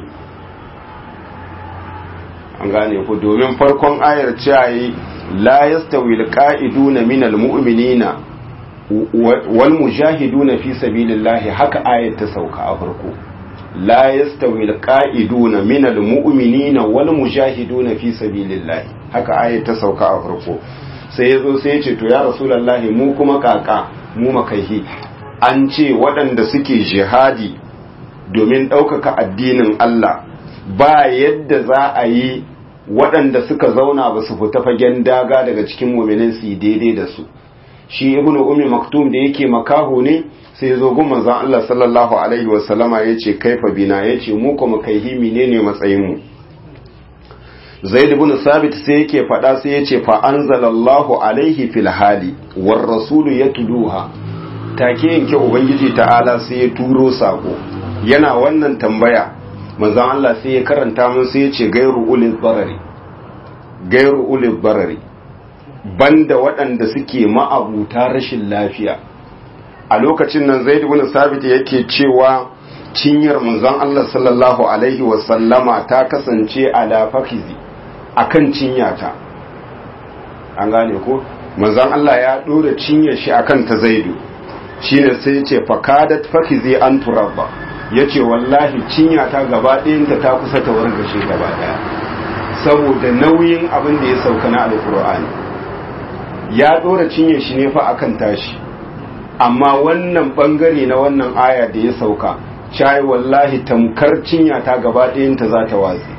an gane ku domin farkon ayar cewa la yastawi alqa'iduna minal mu'minina wal mujahiduna fi sabilillahi haka ayar ta sauka a farko la yastawi alqa'iduna minal mu'minina wal mujahiduna fi sabilillahi haka ayar ta sauka a farko sai yazo sai ya ce to ya rasulullahi mu kuma kaka mu makaihi an ce waɗanda suke jihadi domin ɗaukaka addinin Allah ba yadda za a yi waɗanda suka zauna ba su fita fagen daga daga cikin muminin su daidai da su shi ibn ummi maktum da yake makaho ne sai zo gun manzon Allah sallallahu alaihi wasallama yace kaifa bina yace mu kuma kaihi menene matsayin mu Zaid ibn Sabit sai yake faɗa sai yace fa anzalallahu alaihi fil hali war rasulu yatluha take yanke ubangiji ta'ala sai ya turo sako yana wannan tambaya manzon Allah sai ya karanta mun sai ya ce gairu ulil barari gairu ulil barari banda waɗanda suke ma'abuta rashin lafiya a lokacin nan zaid ibn sabit yake cewa cinyar manzon Allah sallallahu alaihi wa sallama ta kasance ala fakizi akan cinyata an gane ko manzon Allah ya dora cinyar shi akan ta zaidu shine sai ya ce fakadat fakizi an turabba ya ce wallahi cinya ta gaba ɗayanta ta kusa ta wargashe gaba ɗaya saboda nauyin abin da ya sauka na alkur'ani ya ɗora cinye shi ne fa akan tashi amma wannan ɓangare na wannan aya da ya sauka cai wallahi tamkar cinya ta gaba ɗayanta za ta watsi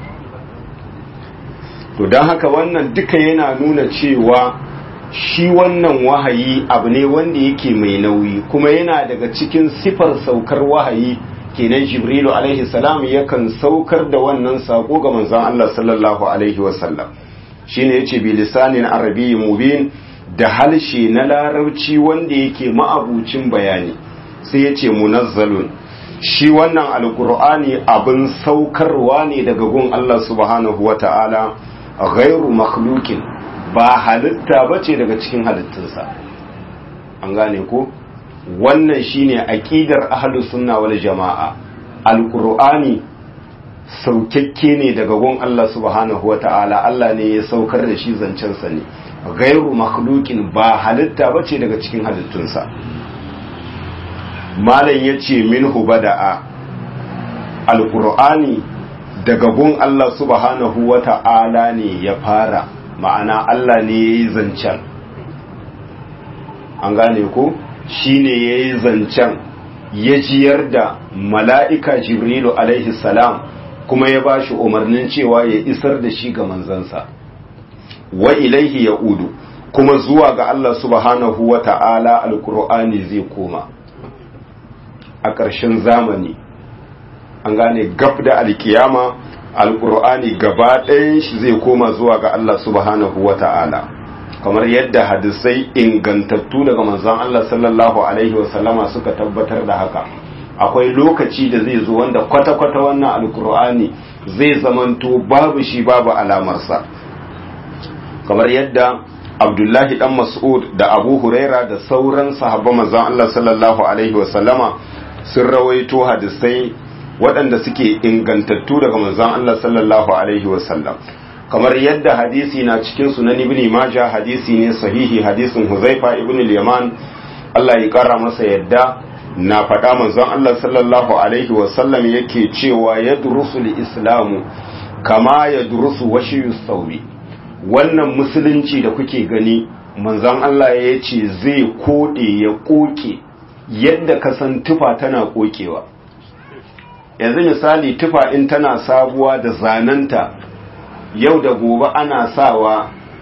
to don haka wannan duka yana nuna cewa shi wannan wahayi abu ne wanda yake mai nauyi kuma yana daga cikin sifar saukar wahayi kenan jibrilu alaihi salam yakan saukar da wannan sako ga manzon Allah sallallahu alaihi wasallam shine yace bi lisanin arabiyyi mubin da halshe na larabci wanda yake ma'abucin bayani sai yace munazzalun shi wannan alqur'ani abin saukarwa ne daga gun Allah subhanahu wata'ala ghairu makhluqin ba halitta bace daga cikin halittunsa an gane ko wannan shine aqidar ahlus sunna wal jamaa alqur'ani saukakke ne daga gun Allah subhanahu wataala Allah ne ya saukar da shi zancen sa ne ghairu makhluqin ba halitta bace daga cikin halittunsa malam yace minhu bada'a alqur'ani daga gun Allah subhanahu wataala ne ya fara ma'ana Allah ne yayi zancen an gane ko shine ya yi zancen ya jiyar da mala'ika jibrilu alaihi salam kuma ya ba shi umarnin cewa ya isar da shi ga manzansa wa ilaihi ya udu kuma zuwa ga Allah subhanahu wa ta'ala alkur'ani zai koma a ƙarshen zamani an gane gab da alkiyama alkur'ani gaba ɗayan shi zai koma zuwa ga Allah subhanahu wa ta'ala kamar yadda hadisai ingantattu daga manzon Allah sallallahu alaihi wasallama suka tabbatar da haka akwai lokaci da zai zo wanda kwata-kwata wannan alkur'ani zai zamanto babu shi babu alamarsa kamar yadda abdullahi dan mas'ud da abu huraira da sauran sahabban manzon Allah sallallahu alaihi wasallama sun rawaito hadisai waɗanda suke ingantattu daga manzon Allah sallallahu alaihi wasallam kamar yadda hadisi na cikin sunan ibn majah hadisi ne sahihi hadisin huzaifa ibn al-yaman Allah ya kara masa yadda na faɗa manzon Allah sallallahu alaihi wasallam yake cewa ya durusu islamu kama ya durusu washiyu sauri wannan musulunci da kuke gani manzon Allah ya ce zai kode ya koke yadda ka san tufa tana kokewa yanzu misali tufa in tana sabuwa da zananta yau da gobe ana sawa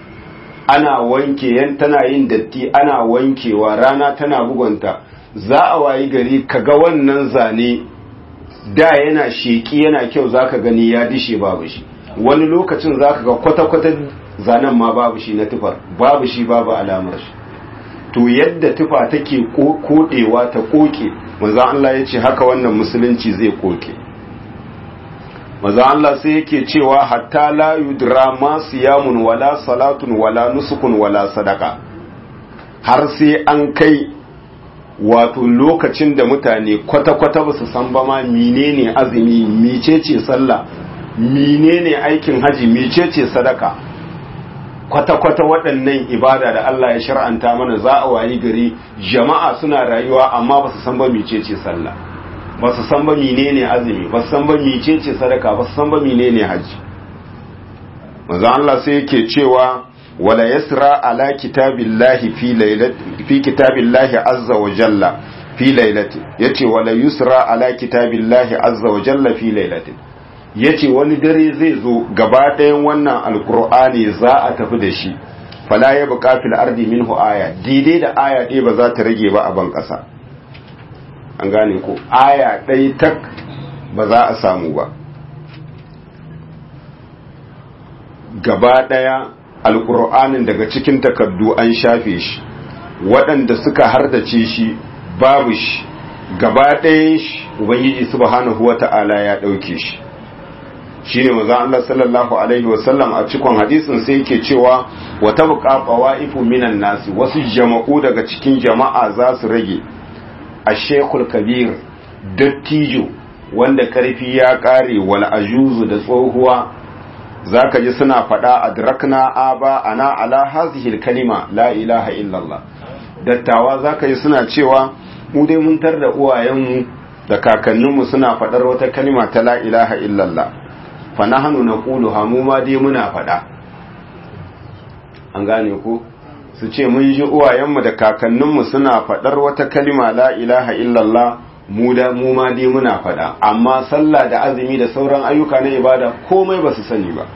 ana wanke yan tana yin datti ana wankewa rana tana bugunta za a wayi gari kaga wannan zane da yana sheki yana kyau zaka gani ya dishe babu shi wani lokacin zaka ga kwata-kwata zanen ma babu shi na tufar babu shi babu alamar shi to yadda tufa take kodewa ta koke manzo Allah ya ce haka wannan musulunci zai koke manzo Allah sai yake cewa hatta la yudra ma siyamun wala salatun wala nusukun wala sadaka har sai an kai wato lokacin da mutane kwata-kwata ba su san ba ma menene azumi mecece sallah menene aikin haji mecece sadaka kwata-kwata waɗannan ibada da Allah ya shar'anta mana za a wayi gari jama'a suna rayuwa amma ba su san ba mecece sallah ba su san ba menene azumi ba su san ba mecece sadaka ba su san ba menene haji manzo Allah sai yake cewa wala yasra ala kitabillahi fi lailati fi kitabillahi azza wa jalla fi lailati yace wala yusra ala kitabillahi azza wa jalla fi lailati yace wani dare zai zo gaba ɗayan wannan alkur'ani za a tafi da shi fala ya buƙa fil ardi minhu aya daidai da aya ɗaya ba za ta rage ba a ban ƙasa an gane ko aya ɗaya tak ba za a samu ba gaba ɗaya alkur'anin daga cikin takardu an shafe shi waɗanda suka hardace shi babu shi gaba ɗayan shi ubangiji subhanahu wata'ala ya ɗauke shi shine manzo Allah sallallahu alaihi wasallam a cikon hadisin sai yake cewa wa tabqa qawaifu minan nasi wasu jama'u daga cikin jama'a za su rage ash-shaykhul kabir dattijo wanda karfi ya kare wal ajuzu da tsohuwa zaka ji suna faɗa adrakna aba ana ala hazihi kalima la ilaha illallah dattawa zaka ji suna cewa mu dai mun tar da uwayenmu da kakanninmu suna faɗar wata kalima ta la ilaha illallah fa nahnu naqulu ha mu ma dai muna faɗa an gane ku su ce mun ji uwayenmu da kakanninmu suna faɗar wata kalima la ilaha illallah mu da mu ma dai muna faɗa amma sallah da azumi da sauran ayyuka na ibada komai ba su sani ba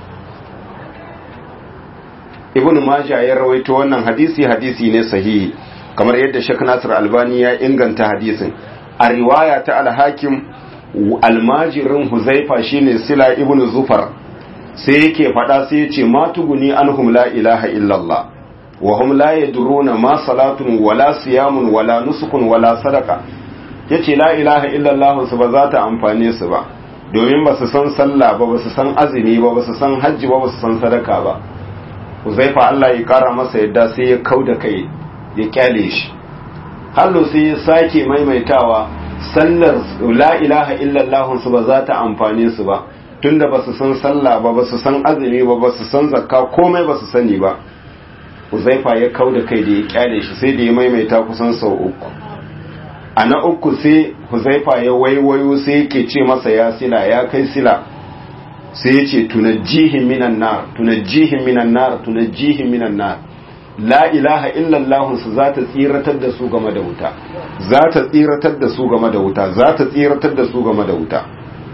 ibn majah ya rawaito wannan hadisi hadisi ne sahihi kamar yadda Sheikh Nasir Albani ya inganta hadisin a riwaya ta al-Hakim almajirin Huzaifa shine Sila ibn Zufar sai yake faɗa sai ya ce ma tuguni anhum la ilaha illallah wa hum la yadruna ma salatun wala siyamun wala nusukun wala sadaka yace la ilaha illallah su ba za ta amfane su ba domin ba su san sallah ba ba su san azumi ba ba su san hajji ba ba su san sadaka ba Huzaifa Allah ya kara masa yadda sai ya kauda kai ya kyale shi hallo sai ya sake maimaitawa sallar la ilaha illallah su ba za ta amfane su ba tunda ba su san sallah ba ba su san azumi ba ba su san zakka komai ba su sani ba Uzaifa ya kau da kai da ya kyale shi sai da ya maimaita kusan sau uku a na uku sai Huzaifa ya waiwayo sai yake ce masa ya sila ya kai sila sai ya ce tunajjihin minan nar tunajjihin minan nar tunajjihin minan nar la ilaha illallah su za ta tsiratar da su game da wuta za ta tsiratar da su game da wuta za ta tsiratar da su game da wuta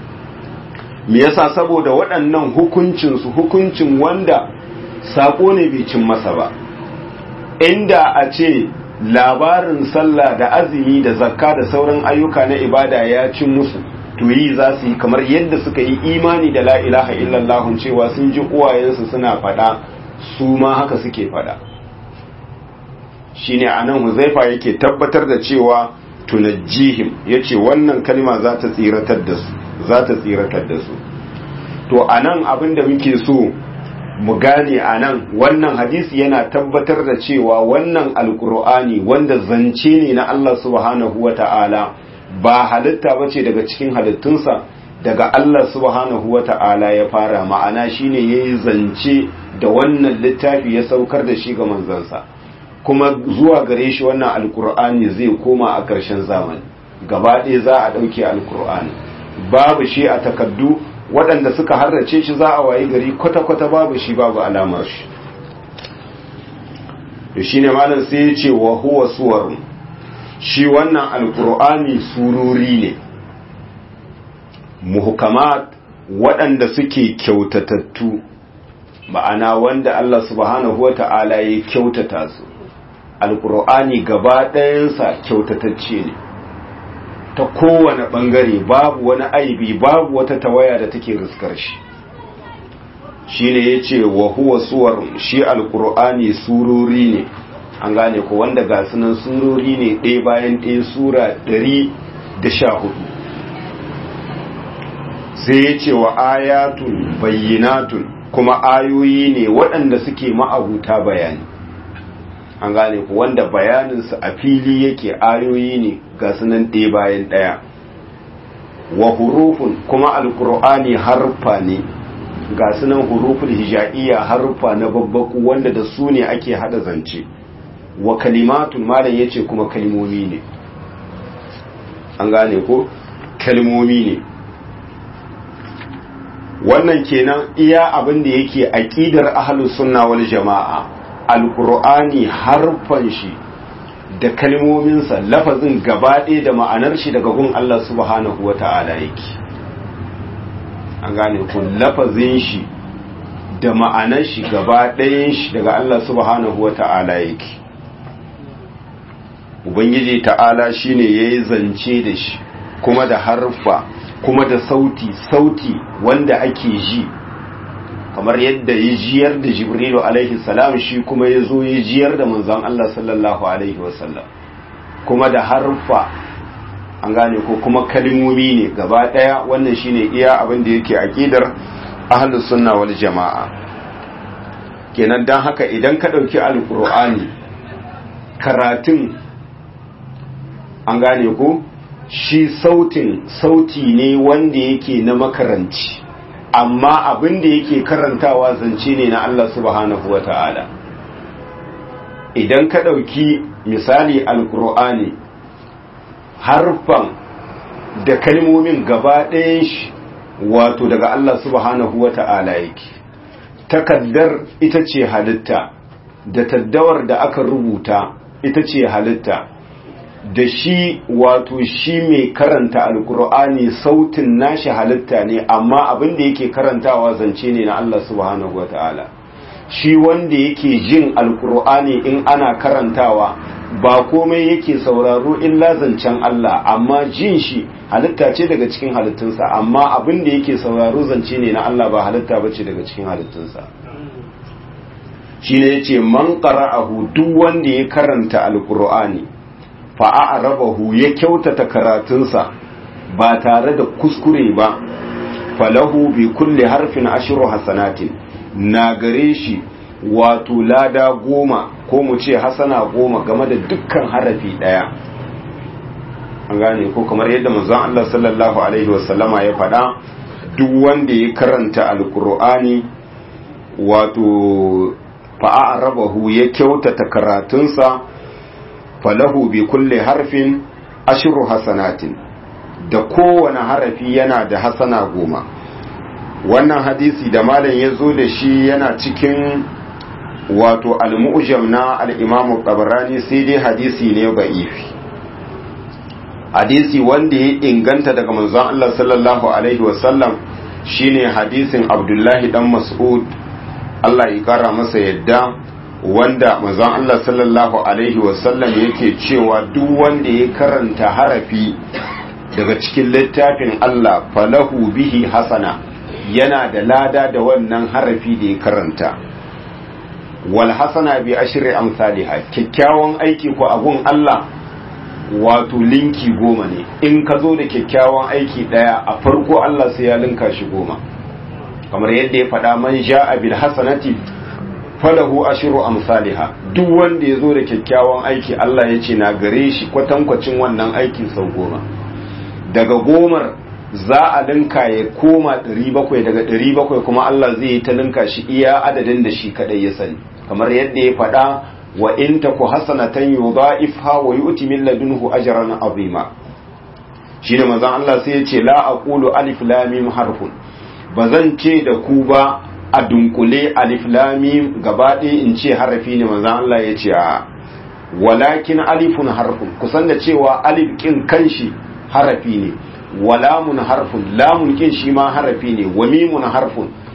me yasa saboda waɗannan hukuncin su hukuncin wanda sako ne bai cin masa ba inda a ce labarin sallah da azumi da zakka da sauran ayyuka na ibada ya cin musu to yi za su yi kamar yadda suka yi imani da la ilaha illallah cewa sun ji uwayensu suna faɗa su ma haka suke faɗa shine anan huzaifa yake tabbatar da cewa tunajjihim yace wannan kalma za ta tsiratar da su za ta tsiratar da su to anan abin da muke so mu gane anan wannan hadisi yana tabbatar da cewa wannan alkur'ani wanda zance ne na Allah subhanahu wata'ala ba halitta bace daga cikin halittunsa daga Allah subhanahu wata'ala ya fara ma'ana shine yayi zance da wannan littafi ya saukar da shi ga manzansa kuma zuwa gare shi wannan alkur'ani zai koma a ƙarshen zamani gaba ɗaya za a ɗauke alkur'ani babu shi a takaddu waɗanda suka harrace shi za a wayi gari kwata-kwata babu shi babu alamar shi da shi ne malam sai ya ce wa huwa suwar shi wannan alkur'ani sururi ne muhukamat waɗanda suke kyautatattu ma'ana wanda Allah subhanahu wa ta'ala ya kyautata su alkur'ani gaba ɗayansa kyautatacce ne ta kowane ɓangare babu wani aibi babu wata tawaya da take riskar shi shi ne ya ce wa huwa suwar shi alkur'ani surori ne an gane ko wanda ga sunan surori ne ɗaya bayan ɗaya sura ɗari da sha hudu sai ya ce wa ayatun bayyinatun kuma ayoyi ne waɗanda suke ma'abuta bayani an gane ku wanda bayaninsu a fili yake ayoyi ne ga sunan ɗaya bayan ɗaya wa hurufun kuma alkur'ani harfa ne ga sunan huruful hija'iyya harfa na babbaku wanda da su ne ake hada zance wa kalimatun malam yace kuma kalmomi ne an gane ko kalmomi ne wannan kenan iya abin da yake aqidar ahlus sunna wal jamaa alqur'ani harfan shi da kalmominsa lafazin gabaɗe da ma'anar shi daga gun Allah subhanahu wata'ala yake an gane ku lafazin shi da ma'anar shi gaba ɗayan shi daga Allah subhanahu wata'ala yake ubangiji ta'ala shine yayi zance da shi kuma da harfa kuma da sauti sauti wanda ake ji kamar yadda ya jiyar da jibrilu alaihi salam shi kuma ya zo ya jiyar da manzon Allah sallallahu alaihi wasallam kuma da harfa an gane ko kuma kalmomi ne gaba daya wannan shine iya abin da yake aqidar ahlus sunna wal jamaa kenan dan haka idan ka dauki alqur'ani karatun an gane ko shi sautin sauti ne wanda yake na makaranci amma abin da yake karantawa zance ne na Allah subhanahu wa ta'ala idan ka ɗauki misali alkur'ani harfan da kalmomin gaba ɗayan shi wato daga Allah subhanahu wa ta'ala yake takaddar ita ce halitta da taddawar da aka rubuta ita ce halitta da shi wato shi mai karanta alkur'ani sautin nashi halitta ne amma abin da yake karantawa zance ne na Allah subhanahu wataala shi wanda yake jin alkur'ani in ana karantawa ba komai yake sauraro illa zancen Allah amma jin shi halitta ce daga cikin halittunsa amma abin da yake sauraro zance ne na Allah ba halitta bace daga cikin halittunsa shi ne yace man qara'ahu duk wanda ya karanta alkur'ani fa'a'arabahu ya kyautata karatunsa ba tare da kuskure ba falahu bi kulle harfin ashiru hasanatin na gare shi wato lada goma ko mu ce hasana goma game da dukkan harafi ɗaya an gane ko kamar yadda manzon Allah sallallahu alaihi wasallama ya faɗa duk wanda ya karanta alkur'ani wato fa'a'arabahu ya kyautata karatunsa falahu bi kulle harfin ashiru hasanatin da kowane harafi yana da hasana goma wannan hadisi da malam ya zo da shi yana cikin wato al-mu'jam na al-imamu tabarani sai dai hadisi ne ba'ifi hadisi wanda ya inganta daga manzon Allah sallallahu alaihi wasallam shine hadisin Abdullahi dan Mas'ud Allah ya kara masa yadda wanda manzon Allah sallallahu alaihi wasallam yake cewa duk wanda ya karanta harafi daga cikin littafin Allah falahu bihi hasana yana da lada da wannan harafi da ya karanta wal hasana bi ashri amsalha kyakkyawan aiki ko abun Allah wato linki goma ne in ka zo da kyakkyawan aiki daya a farko Allah sai ya linka shi goma kamar yadda ya faɗa man ja'a bil hasanati falahu ashiru amsalha duk wanda ya zo da kyakkyawan aiki Allah ya ce na gare shi kwatankwacin wannan aiki sau goma daga gomar za a linka ya koma 700 daga 700 kuma Allah zai yi ta linka shi iya adadin da shi kadai ya sani kamar yadda ya faɗa wa in taku hasanatan yudha'ifha wa yu'ti min ladunhu ajran azima shine manzon Allah sai ya ce la aqulu alif lam mim harfun bazan ce da ku ba a dunkule alif lamim gaba ɗaya in ce harafi ne manzan Allah ya ce a walakin alifun harfun kusan da cewa alif kin kanshi harafi ne walamun harfun lamun kin shi ma harafi ne wa mimun harfun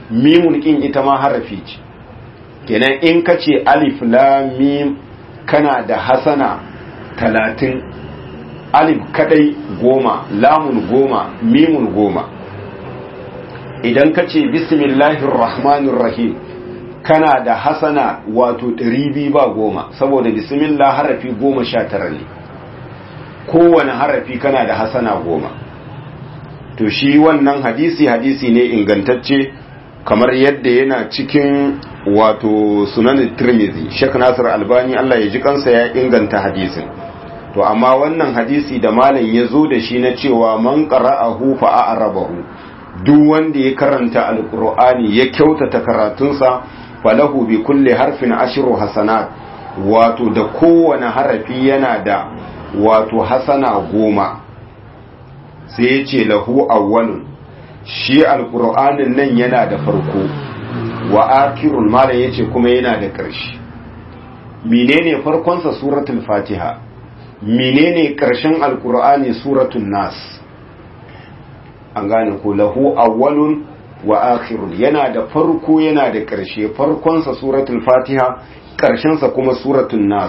mimun kin ita ma harafi ce kenan in ka ce alif lam mim kana da hasana talatin alif kadai goma lamun goma mimun goma idan ka ce bismillahir rahmanir rahim kana da hasana wato ɗari ba goma saboda bismillah harafi goma sha tara ne kowane harafi kana da hasana goma to shi wannan hadisi hadisi ne ingantacce kamar yadda yana cikin wato sunan tirmidhi shek nasir albani allah ya ji kansa ya inganta hadisin to amma wannan hadisi da malam ya zo da shi na cewa man qara'ahu fa a'rabahu duk wanda ya karanta alqur'ani ya kyautata karatunsa falahu bi kulli harfin ashru hasanat wato da kowane harafi yana da wato hasana goma sai ya ce lahu awwalun shi alqur'anin nan yana da farko wa akirun malam yace kuma yana da ƙarshe menene farkonsa suratul fatiha menene ƙarshen alqur'ani suratul nas an gane ko lahu awwalun wa akhirun yana da farko yana da ƙarshe farkonsa suratul fatiha ƙarshensa kuma suratul nas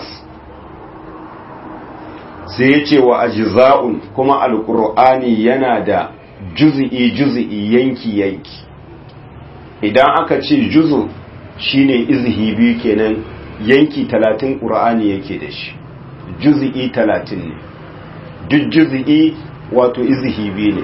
sai ya ce wa ajza'un kuma alqur'ani yana da juz'i juz'i yanki yanki idan aka ce juzu shine izhi biyu kenan yanki talatin qur'ani yake da shi juz'i talatin ne duk juz'i wato izhi biyu ne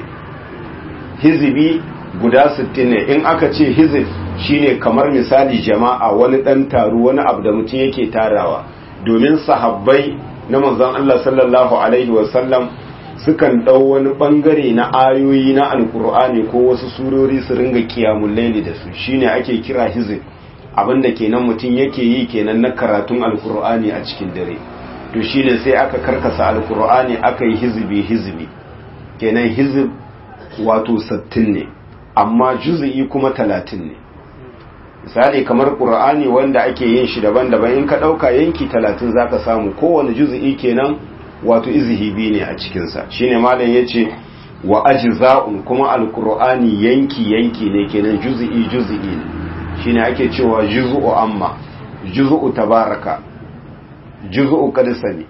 hizbi guda 60 ne in aka ce hizib shine kamar misali jama'a wani dan taro wani abu da mutum yake tarawa domin sahabbai na manzon Allah sallallahu alaihi wasallam sukan dau wani bangare na ayoyi na alkur'ani ko wasu surori su ringa kiyamul laili da su shine ake kira hizib abinda kenan mutum yake yi kenan na karatun alkur'ani a cikin dare to shine sai aka karkasa alkur'ani aka yi hizbi hizbi kenan hizib wato 60 ne amma juz'i kuma talatin ne misali kamar qur'ani wanda ake yin shi daban-daban in ka dauka yanki talatin zaka samu kowane juz'i kenan wato izhibi ne a cikin sa shine malam yace wa ajza'un kuma alqur'ani yanki yanki ne kenan juz'i juz'i ne shine ake cewa juz'u amma juz'u tabaraka juz'u qadisani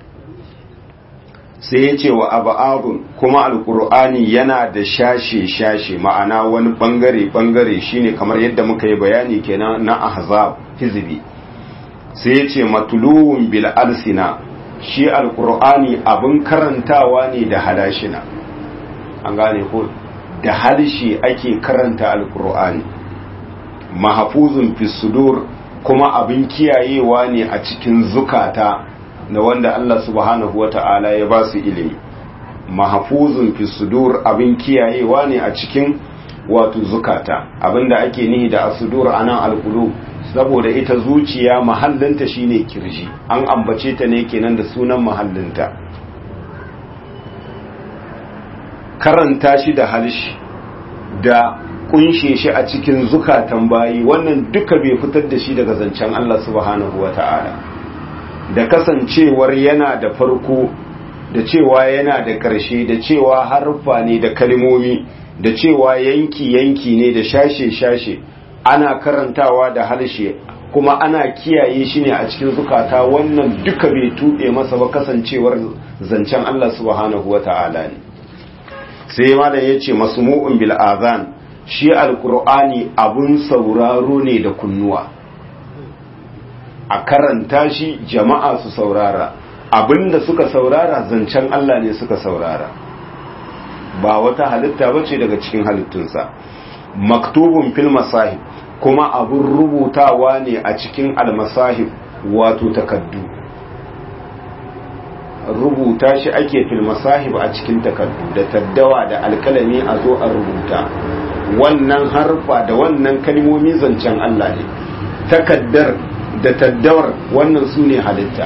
sai ya ce wa aba'adun kuma alkur'ani yana da shashe-shashe ma'ana wani bangare-bangare shine kamar yadda muka yi bayani kenan na ahzab hizbi sai ya ce matuluwun bil alsina shi alkur'ani abin karantawa ne da halashina an gane ko da halshe ake karanta alkur'ani mahafuzun fi sudur kuma abin kiyayewa ne a cikin zukata na wanda Allah subhanahu wa ta'ala ya ba su ilimi mahafuzun fi sudur abin kiyayewa ne a cikin wato zukata abinda ake nihi da asudur anan alqulub saboda ita zuciya mahallinta shine kirji an ambace ta ne kenan da sunan mahallinta karanta shi da halshi da kunshe shi a cikin zukatan bayi wannan duka bai fitar da shi daga zancen Allah subhanahu wa ta'ala da kasancewar yana da farko da cewa yana da ƙarshe da cewa harfa ne da kalmomi da cewa yanki-yanki ne da shashe-shashe ana karantawa da harshe kuma ana kiyaye shi ne a cikin zukata wannan duka bai tuɓe masa ba kasancewar zancen Allah subhanahu wa ta'ala ne sai malam ya ce masmu'un bil azan shi alkur'ani abun sauraro ne da kunnuwa a karanta shi jama'a su saurara abinda suka saurara zancen Allah ne suka saurara ba wata halitta bace daga cikin halittunsa maktubun fil masahib kuma abun rubutawa ne a cikin almasahib wato takaddu rubuta shi ake fil masahib a cikin takaddu da taddawa da alkalami a zo a rubuta wannan harfa da wannan kalmomi zancen Allah ne takaddar da taddawar wannan su ne halitta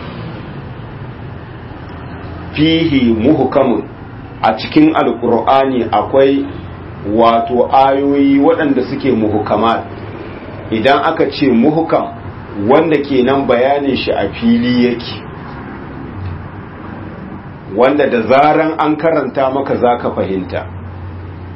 fihi muhukamun a cikin alkur'ani akwai wato ayoyi waɗanda suke muhukamat idan aka ce muhukam wanda kenan bayanin shi a fili yake wanda da zaran an karanta maka zaka fahimta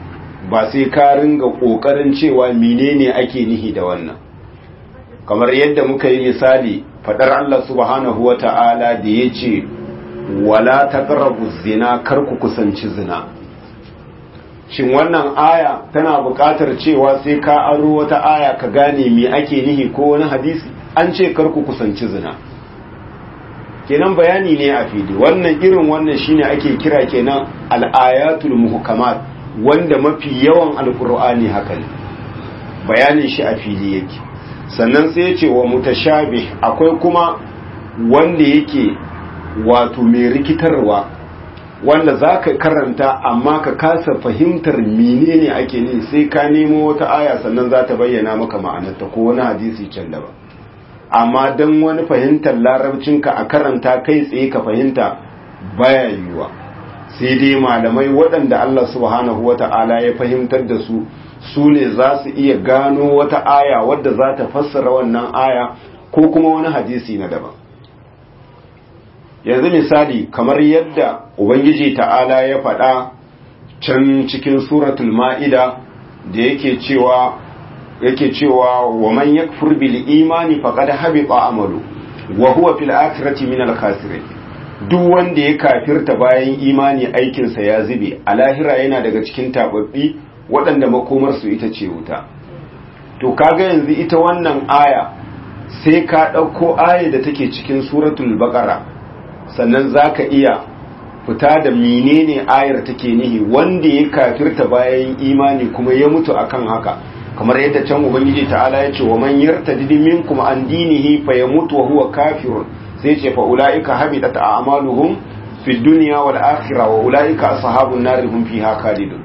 ba sai ka ringa kokarin cewa menene ake nihi da wannan kamar yadda muka yi misali fadar Allah subhanahu wata'ala da yace wala taqrabu zina kar ku kusanci zina shin wannan aya tana buƙatar cewa sai ka aro wata aya ka gane me ake nihi ko wani hadisi an ce kar ku kusanci zina kenan bayani ne a fili wannan irin wannan shine ake kira kenan al-ayatul muhkamat wanda mafi yawan alqur'ani haka ne bayanin shi a fili yake sannan sai ya ce wa mutashabih akwai kuma wanda yake wato mai rikitarwa wanda za ka karanta amma ka kasa fahimtar menene ake ne sai ka nemo wata aya sannan za ta bayyana maka ma'anarta ko wani hadisi can daban amma don wani fahimtar larabcinka a karanta kai tsaye ka fahimta baya yiwuwa sai dai malamai waɗanda Allah subhanahu wa ta'ala ya fahimtar da su su ne za su iya gano wata aya wadda za ta fassara wannan aya ko kuma wani hadisi na daban yanzu misali kamar yadda ubangiji ta'ala ya faɗa can cikin suratul ma'ida da yake cewa yake cewa wa man yakfur bil imani faqad habita amalu wa huwa fil akhirati min al khasirin duk wanda ya kafirta bayan imani aikinsa ya zube a lahira yana daga cikin tababbi waɗanda makomarsu ita ce wuta to kaga yanzu ita wannan aya sai ka ɗauko aya da take cikin suratul baqara sannan za ka iya fita da menene ayar take nihi wanda ya kafirta bayan imani kuma ya mutu akan haka kamar yadda can ubangiji ta'ala ya ce wa man yartadid minkum an dinihi fa yamutu wa huwa kafirun sai ce fa ulaika habitat a'maluhum fid dunya wal akhirah wa ulaika ashabun nar hum fiha khalidun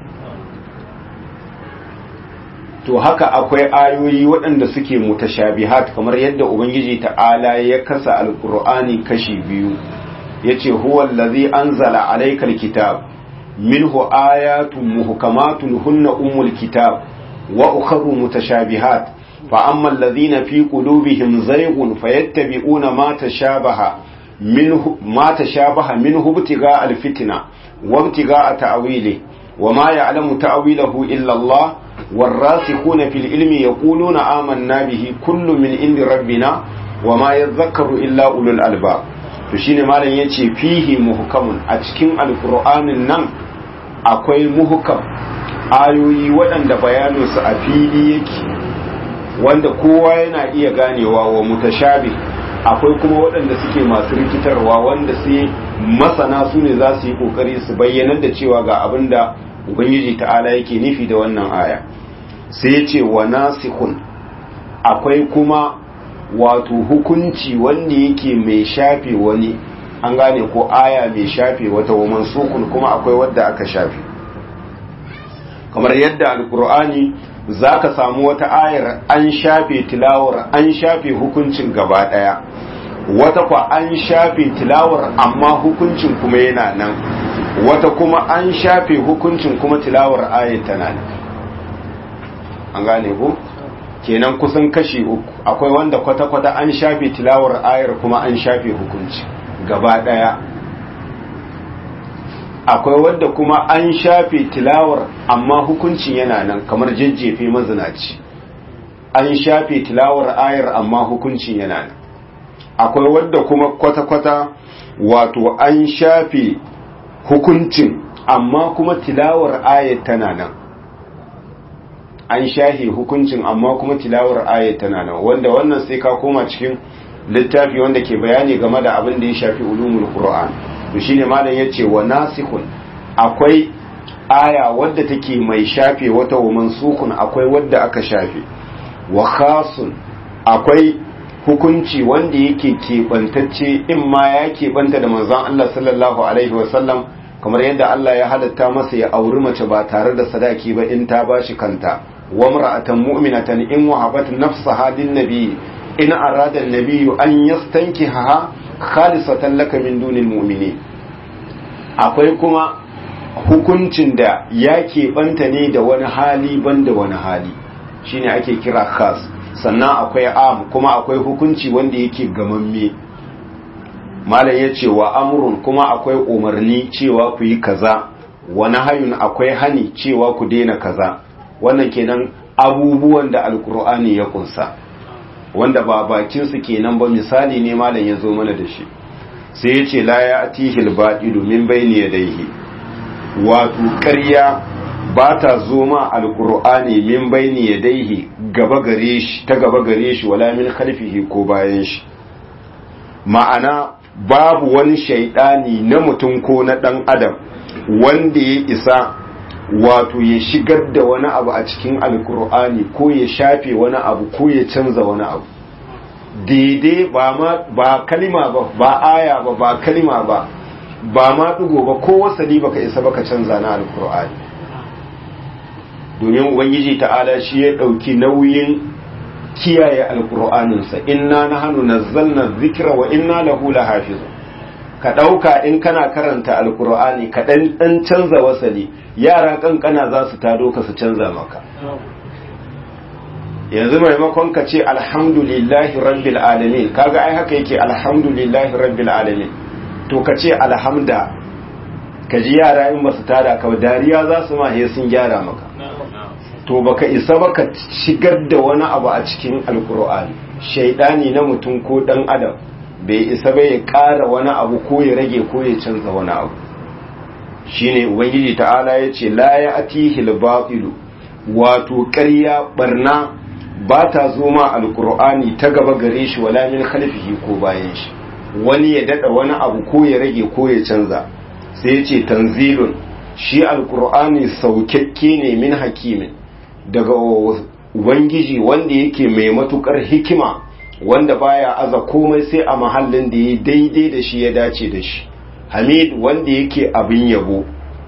to haka akwai ayoyi waɗanda suke mutashabihat kamar yadda ubangiji ta'ala ya kasa alqur'ani kashi biyu yace huwa allazi anzala alaykal kitab minhu ayatun muhkamatun hunna ummul kitab wa ukhra mutashabihat fa amma alladhina fi qulubihim zayghun fayattabi'una ma tashabaha minhu ma tashabaha minhu ibtigha alfitna wa ibtigha ta'wili wa ma ya'lamu ta'wilahu illa Allah والراسخون في العلم يقولون آمنا به كل من عند ربنا وما يذكر إلا أولو الألباب to shine malam yace fihi muhkamun a cikin alqur'anin nan akwai muhkam ayoyi waɗanda bayanin su a fili yake wanda kowa yana iya ganewa wa mutashabi akwai kuma waɗanda suke masu rikitarwa wanda sai masana su ne za su yi kokari su bayyanar da cewa ga abin da ubangiji ta'ala yake nufi da wannan aya sai ce wa nasikhun akwai kuma wato hukunci wanda yake mai shafe wani an gane ko aya mai shafe wata wa mansukun kuma akwai wadda aka shafe kamar yadda alkur'ani zaka samu wata ayar an shafe tilawar an shafe hukuncin gaba daya wata kwa an shafe tilawar amma hukuncin kuma yana nan wata kuma an shafe hukuncin kuma tilawar ayat tana nan an gane ko kenan kusan kashi uku akwai wanda kwata-kwata an shafe tilawar ayar kuma an shafe hukunci gaba daya akwai wanda kuma an shafe tilawar amma hukuncin yana nan kamar jajjefe mazinaci an shafe tilawar ayar amma hukuncin yana nan akwai wadda kuma kwata-kwata wato an shafe hukuncin amma kuma tilawar ayat tana nan an shahe hukuncin amma kuma tilawar ayat tana nan wanda wannan sai ka koma cikin littafi wanda ke bayani game da abin da ya shafi ulumul qur'an to shine malam yace wa nasikhun akwai aya wadda take mai shafe wata wa mansukun akwai wadda aka shafe wa khasun akwai hukunci wanda yake keɓantacce in ma ya keɓanta da manzon Allah sallallahu alaihi wasallam kamar yadda Allah ya halatta masa ya auri mace ba tare da sadaki ba in ta bashi kanta wa mar'atan mu'minatan in wahabat nafsaha lin nabi in arada an-nabi an yastankiha khalisatan laka min dunil mu'minin akwai kuma hukuncin da ya keɓanta ne da wani hali banda wani hali shine ake kira khas sannan akwai am kuma akwai hukunci wanda yake gamamme malam ya ce wa amurun kuma akwai umarni cewa ku yi kaza wani hayun akwai hani cewa ku daina kaza wannan kenan abubuwan da alkur'ani ya kunsa wanda ba bakinsu kenan ba misali ne malam ya zo mana da shi sai ya ce la ya atihil baɗilu min bayni yadayhi wato ƙarya ba ta zo ma alkur'ani min bayni yadayhi gaba gare shi ta gaba gare shi wala min khalfihi ko bayan shi ma'ana babu wani shaidani na mutum ko na ɗan adam wanda ya isa wato ya shigar da wani abu a cikin alkur'ani ko ya shafe wani abu ko ya canza wani abu daidai ba ma ba kalima ba ba aya ba ba kalima ba ba ma dugo ba ko wasali baka isa baka canza na alkur'ani domin ubangiji ta'ala shi ya dauki nauyin kiyaye alkur'aninsa inna nahnu nazzalna dhikra wa inna lahu lahafizun ka ɗauka in kana karanta alkur'ani ka ɗan ɗan canza wasali yara kankana za su tado ka su canza maka yanzu maimakon ka ce alhamdulillahi rabbil alamin kaga ai haka yake alhamdulillahi rabbil alamin to ka ce alhamda ka ji yara in basu tada ka dariya za su ma sun gyara maka to baka isa baka shigar da wani abu a cikin alkur'ani shaidani na mutum ko dan adam bai isa bai ya ƙara wani abu ko ya rage ko ya canza wani abu shine ubangiji ta'ala ya ce la ya atihil batilu wato ƙarya barna ba ta zo ma alkur'ani ta gaba gare shi wala min khalfihi ko bayan shi wani ya dada wani abu ko ya rage ko ya canza sai ya ce tanzilun shi alkur'ani saukakke ne min hakimin daga ubangiji wanda yake mai matukar hikima wanda baya aza komai sai a mahallin da ya daidai da shi ya dace da shi hamid wanda yake abin yabo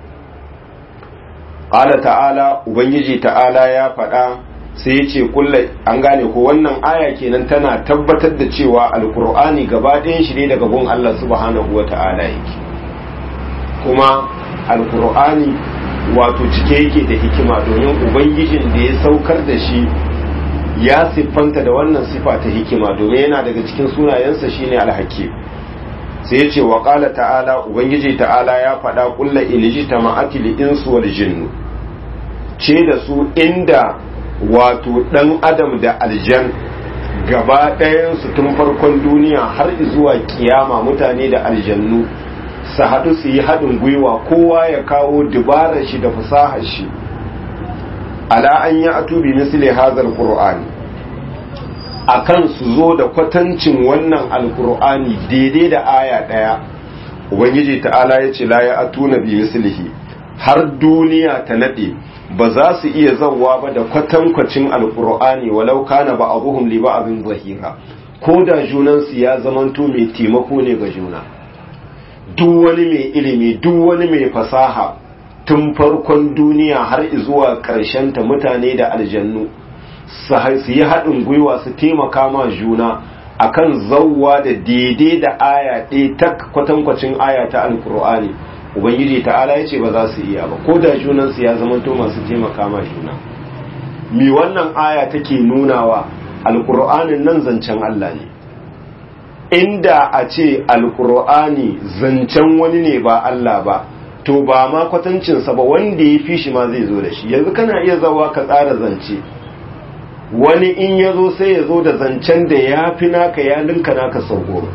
ƙala ta'ala ubangiji ta'ala ya faɗa sai ya ce kulle an gane ko wannan aya kenan tana tabbatar da cewa alkur'ani gaba ɗayan shi ne daga gun Allah subhanahu wa ta'ala yake kuma alkur'ani wato cike yake da hikima domin ubangijin da ya saukar da shi ya siffanta da wannan sifa ta hikima domin yana daga cikin sunayensa shine alhakim sai ya ce wa qala ta'ala ubangiji ta'ala ya faɗa kulla ilijita ma'atil insu wal jinnu ce da su inda wato dan adam da aljan gaba ɗayan su tun farkon duniya har zuwa kiyama mutane da aljannu su haɗu su yi haɗin gwiwa kowa ya kawo dubarar shi da fasahar shi ala an yi atubi misli hazar qur'ani akan su zo da kwatancin wannan alqur'ani daidai da aya daya ubangiji ta'ala ya ce la ya atuna bi mislihi har duniya ta nade ba za su iya zawwa ba da kwatankwacin alqur'ani walau kana ba abuhum li ba'dhin zahira ko da junan su ya zamanto mai taimako ne ga juna duk wani mai ilimi duk wani mai fasaha tun farkon duniya har zuwa ta mutane da aljannu su yi haɗin gwiwa su taimaka ma juna akan zauwa da daidai da aya ɗaya ta kwatankwacin aya ta alkur'ani ubangiji ta'ala ya ce ba za su iya ba ko da junansu ya zama to masu taimaka ma juna mi wannan aya take nunawa alkur'anin nan zancen Allah ne inda a ce alkur'ani zancen wani ne ba Allah ba to ba ma kwatancinsa ba wanda ya fi shi ma zai zo da shi yanzu kana iya zawa ka tsara zance wani in ya zo sai ya zo da zancen da ya fi naka ya linka naka sau goma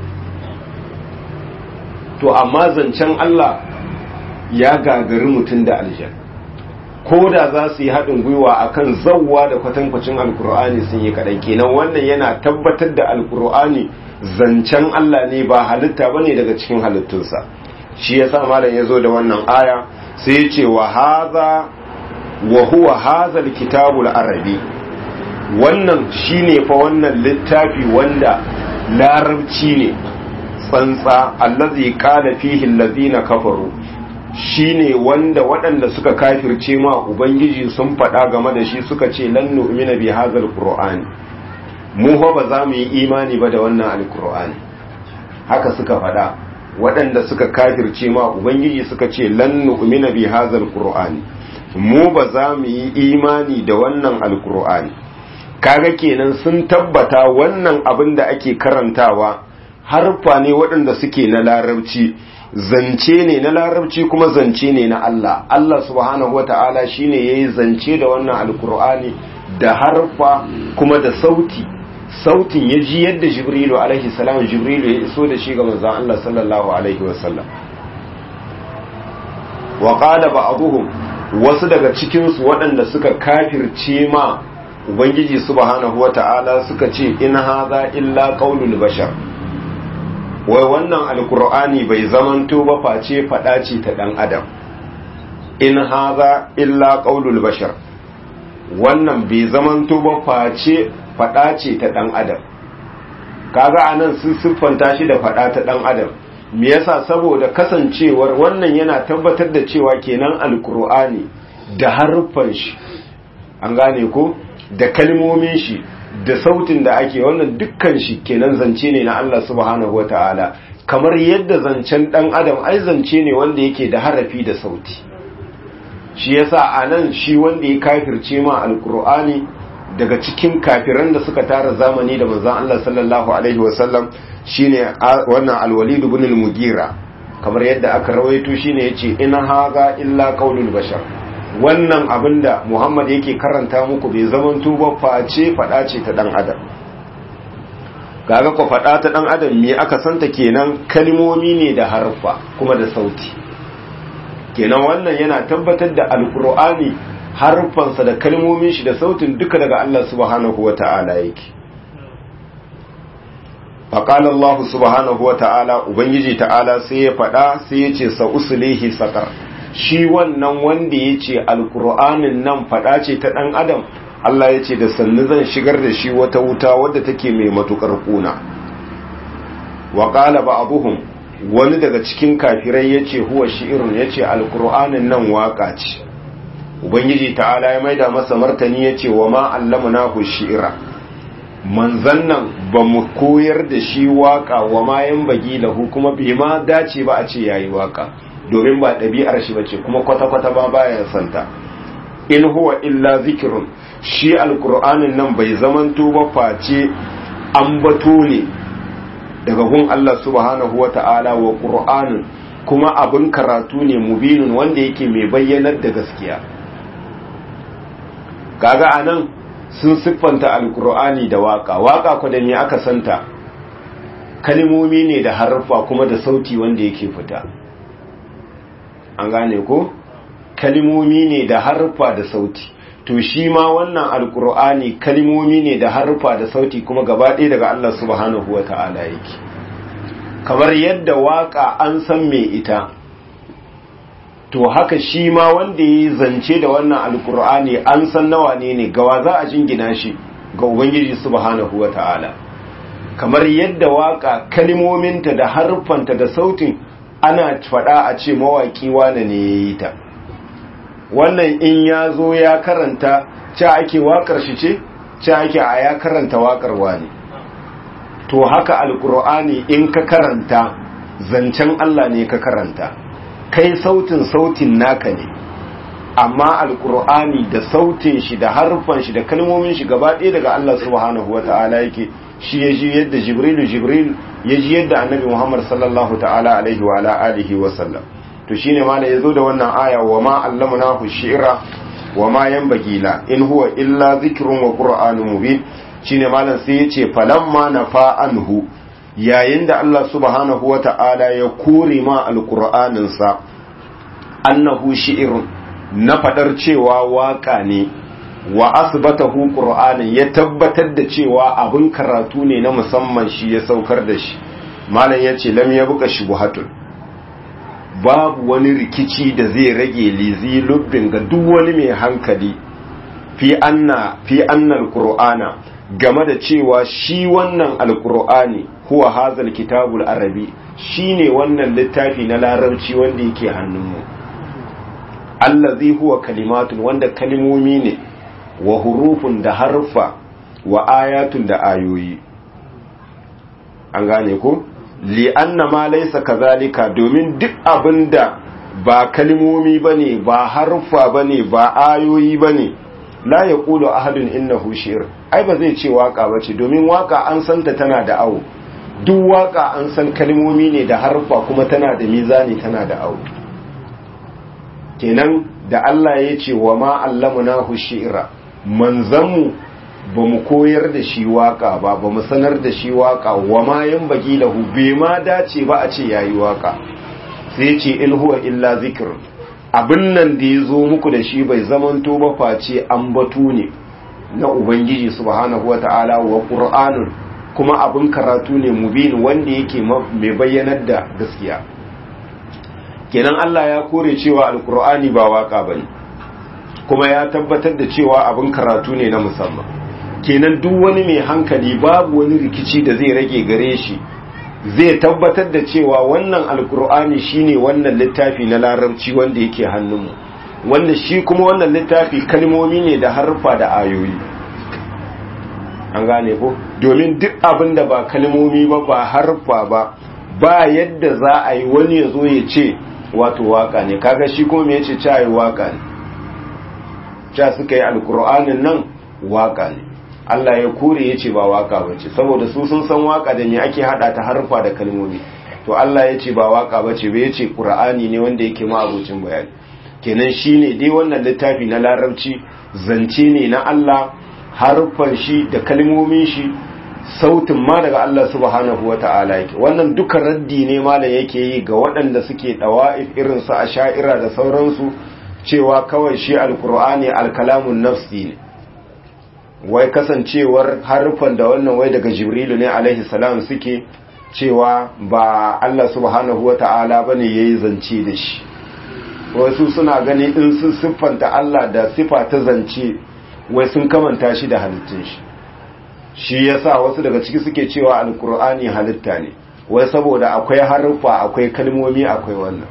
to amma zancen Allah ya gagari mutum da aljan ko da za su yi haɗin gwiwa akan zawwa da kwatankwacin alkur'ani sun yi kaɗan kenan wannan yana tabbatar da alkur'ani zancen Allah ne ba halitta ba ne daga cikin halittunsa shi ya sa malam ya zo da wannan aya sai ya ce wa haza wa huwa hazal kitabul arabi wannan shine fa wannan littafi wanda larabci ne tsantsa allazi qala fihi allazina kafaru shine wanda waɗanda suka kafirce ma ubangiji sun faɗa game da shi suka ce lan nu'mina bi hadzal qur'ani mu fa ba za mu yi imani ba da wannan alqur'ani haka suka faɗa waɗanda suka kafirce ma ubangiji suka ce lan nu'mina bi hadzal qur'ani mu ba za mu yi imani da wannan alqur'ani kaga kenan sun tabbata wannan abin da ake karantawa harfa ne waɗanda suke na larabci zance ne na larabci kuma zance ne na Allah Allah subhanahu wata'ala shine yayi zance da wannan alkur'ani da harfa kuma da sauti sautin ya ji yadda jibrilu alaihi salam jibrilu ya iso da shi ga manzon Allah sallallahu alaihi wasallam wa qala ba'dhum wasu daga cikin su waɗanda suka kafirce ma ubangiji subhanahu wata'ala suka ce in hadha illa qaulul bashar wai wannan alkur'ani bai zamanto ba face fada ce ta dan adam in haza illa qaulul bashar wannan bai zamanto ba face fada ce ta dan adam kaga anan sun siffanta shi da fada ta dan adam me yasa saboda kasancewar wannan yana tabbatar da cewa kenan alkur'ani da haruffan shi an gane ko da kalmomin shi da sautin da ake wannan dukkan shi kenan zance ne na Allah subhanahu wataala kamar yadda zancen dan adam ai zance ne wanda yake da harafi da sauti shi yasa anan shi wanda ya kafirce ma alqur'ani daga cikin kafiran da suka tara zamani da manzon Allah sallallahu alaihi wasallam shine wannan alwalid ibn al-mugira kamar yadda aka rawaito shine yace in haga illa qaulul bashar wannan abinda Muhammad yake karanta muku bai zaman tuba face fada ce ta dan adam kaga ko fada ta dan adam me aka santa kenan kalmomi ne da harfa kuma da sauti kenan wannan yana tabbatar da alqur'ani harfansa da kalmomin shi da sautin duka daga Allah subhanahu wata'ala yake faqala Allah subhanahu wata'ala ubangiji ta'ala sai ya fada sai ya ce sa uslihi saqar shi wannan wanda ya ce alkur'anin nan faɗa ce ta ɗan adam Allah ya ce da sannu zan shigar da shi wata wuta wadda take mai matukar kuna wa ƙala ba abuhum wani daga cikin kafirai ya ce huwa shi'irun ya ce alkur'anin nan waƙa ce ubangiji ta'ala ya maida masa martani ya ce wa ma allamna ku shi'ira manzan nan ba mu koyar da shi waƙa wa ma yan bagi lahu kuma bai ma dace ba a ce yayi waƙa domin ba ɗabi'ar shi bace kuma kwata-kwata ba baya santa in huwa illa zikirun shi alkur'anin nan bai zamanto ba face ambato ne daga gun Allah subhanahu wa ta'ala wa ƙur'anin kuma abin karatu ne mubinin wanda yake mai bayyanar da gaskiya kaga anan sun siffanta alkur'ani da waka waka ku da me aka santa kalmomi ne da harfa kuma da sauti wanda yake fita an gane ko kalmomi ne da harfa da sauti to shi ma wannan alkur'ani kalmomi ne da harfa da sauti kuma gaba ɗaya daga Allah subhanahu wa ta'ala yake kamar yadda waka an san me ita to haka shi ma wanda ya zance da wannan alkur'ani an san nawa ne ne gawa za a jingina shi ga ubangiji subhanahu wa ta'ala kamar yadda waka kalmominta da harfanta da sautin ana faɗa a ce mawaƙi wane ne ya yi ta wannan in ya zo ya karanta ce ake waƙar shi ce ce ake a ya karanta waƙar wane to haka alƙur'ani in ka karanta zancen Allah ne ka karanta kai sautin sautin naka ne amma alƙur'ani da sautin shi da harfan shi da kalmomin shi gaba ɗaya daga Allah subhanahu wata'ala yake shi ya ji yadda jibrilu jibril ya ji yadda annabi muhammad sallallahu ta'ala alaihi wa ala alihi wa sallam to shine ma ya zo da wannan aya wa ma allamnahu shi'ra wa ma yanbaghi la in huwa illa dhikrun wa qur'anun mubin shine malam sai yace falamma nafa anhu yayin da Allah subhanahu wa ta'ala ya kore ma alqur'anin sa annahu shi'run na fadar cewa waka ne wa asbatahu qur'anin ya tabbatar da cewa abin karatu ne na musamman shi ya saukar da shi malam yace lam yabqa shubuhatun babu wani rikici da zai rage lizi lubbin ga duk wani mai hankali fi anna fi anna alqur'ana game da cewa shi wannan alqur'ani huwa hazal kitabul arabi shine wannan littafi na larabci wanda yake hannunmu allazi huwa kalimatun wanda kalimomi ne wa hurufun da harfa wa ayatun da ayoyi an gane ko li'anna ma laysa kazalika domin duk abinda ba kalmomi bane ba harfa bane ba ayoyi bane la yaqulu ahadun innahu shi'r ai ba zai ce waka bace domin waka an santa tana da awo
duk waka an san kalmomi ne da harfa kuma tana da mizani tana da aure kenan da Allah ya ce wa ma allamunahu shi'ra manzanmu ba mu koyar da shi waka ba ba mu sanar da shi waka wa ma yan bagi lahu bai ma dace ba a ce yayi waka sai ce in huwa illa zikr abin nan da ya zo muku da shi bai zamanto ba face an batu ne na ubangiji subhanahu wata'ala wa qur'anun kuma abin karatu ne mubin wanda yake mai bayyanar da gaskiya kenan Allah ya kore cewa alqur'ani ba waka bane kuma ya tabbatar da cewa abin karatu ne na musamman kenan duk wani mai hankali babu wani rikici da zai rage gare shi zai tabbatar da cewa wannan alkur'ani shine wannan littafi na larabci wanda yake hannunmu wanda shi kuma wannan littafi kalmomi ne da harfa da ayoyi an gane ko domin duk abin da ba kalmomi ba ba harfa ba ba yadda za a yi wani ya zo ya ce wato waka ne kaga shi kuma me yace cewa waka ne cha suka yi alkur'anin nan waka ne Allah ya kore ya ce ba waka bace saboda su sun san waka da ne ake hada ta harfa da kalmomi to Allah ya ce ba waka bace ba ya ce qur'ani ne wanda yake ma abucin bayani kenan shine dai wannan littafi na larabci zance ne na Allah harfan shi da kalmomin shi sautin ma daga Allah subhanahu wata'ala yake wannan duka raddi ne malam yake yi ga waɗanda suke dawa'if irin su asha'ira da sauransu cewa kawai shi alqur'ani alkalamun nafsi ne wai kasancewar harufan da wannan wai daga jibrilu ne alaihi salam suke cewa ba Allah subhanahu wa ta'ala ba ne ya yi zance da shi wasu suna gani in sun siffanta Allah da siffa ta zance wai sun kamanta shi da halittun shi shi yasa wasu daga ciki suke cewa alkur'ani halitta ne wai saboda akwai haruffa akwai kalmomi akwai wannan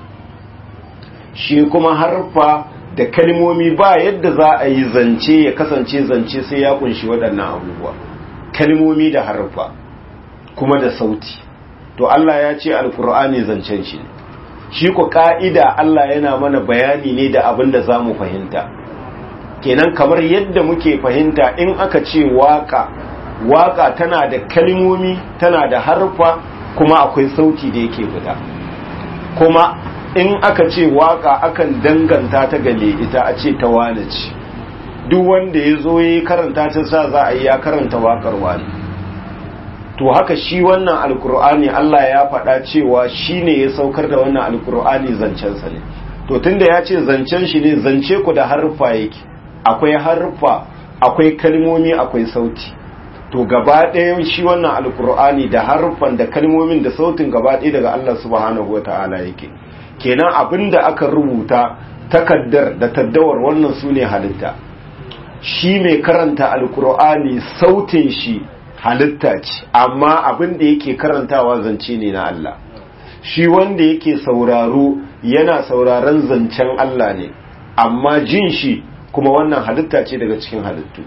shi kuma haruffa da kalmomi ba yadda za a yi zance ya kasance zance sai ya kunshi waɗannan abubuwa kalmomi da harfa kuma da sauti to Allah ya ce alkur'ani zancen shi ne shi ku ka'ida Allah yana mana bayani ne da abin da za mu fahimta kenan kamar yadda muke fahimta in aka ce waka waka tana da kalmomi tana da harfa kuma akwai sauti da yake fita kuma in aka ce waka akan danganta ta gale ita a ce ta wane ce duk wanda ya zo ya karanta ta sa za a yi ya karanta wakar wani to haka shi wannan alkur'ani Allah ya faɗa cewa shi ne ya saukar da wannan alkur'ani zancensa ne to tunda ya ce zancen shi ne zance ku da harfa yake akwai harfa akwai kalmomi akwai sauti to gaba ɗayan shi wannan alkur'ani da harfan da kalmomin da sautin gaba ɗaya daga Allah subhanahu wa ta'ala yake kenan abin da aka rubuta takaddar da taddawar wannan su ne halitta shi mai karanta alkur'ani sautin shi halitta ce amma abin da yake karantawa zance ne na Allah shi wanda yake sauraro yana sauraron zancen Allah ne amma jin shi kuma wannan halitta ce daga cikin halittu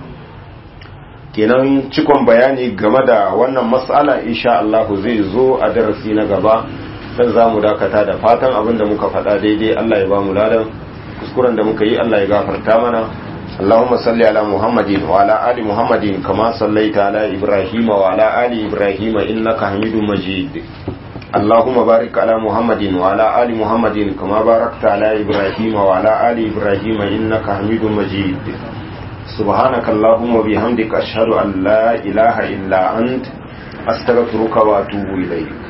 kenan cikon bayani game da wannan matsala insha Allah zai zo a darasi na gaba dan za mu dakata da fatan abin da muka faɗa daidai Allah ya ba mu ladan kuskuren da muka yi Allah ya gafarta mana اللهم صل على محمد وعلى آل محمد كما صليت على إبراهيم وعلى آل إبراهيم إنك حميد مجيد اللهم بارك على محمد وعلى آل محمد كما باركت على إبراهيم وعلى آل إبراهيم إنك حميد مجيد سبحانك اللهم وبحمدك أشهد أن لا إله إلا أنت أستغفرك وأتوب إليك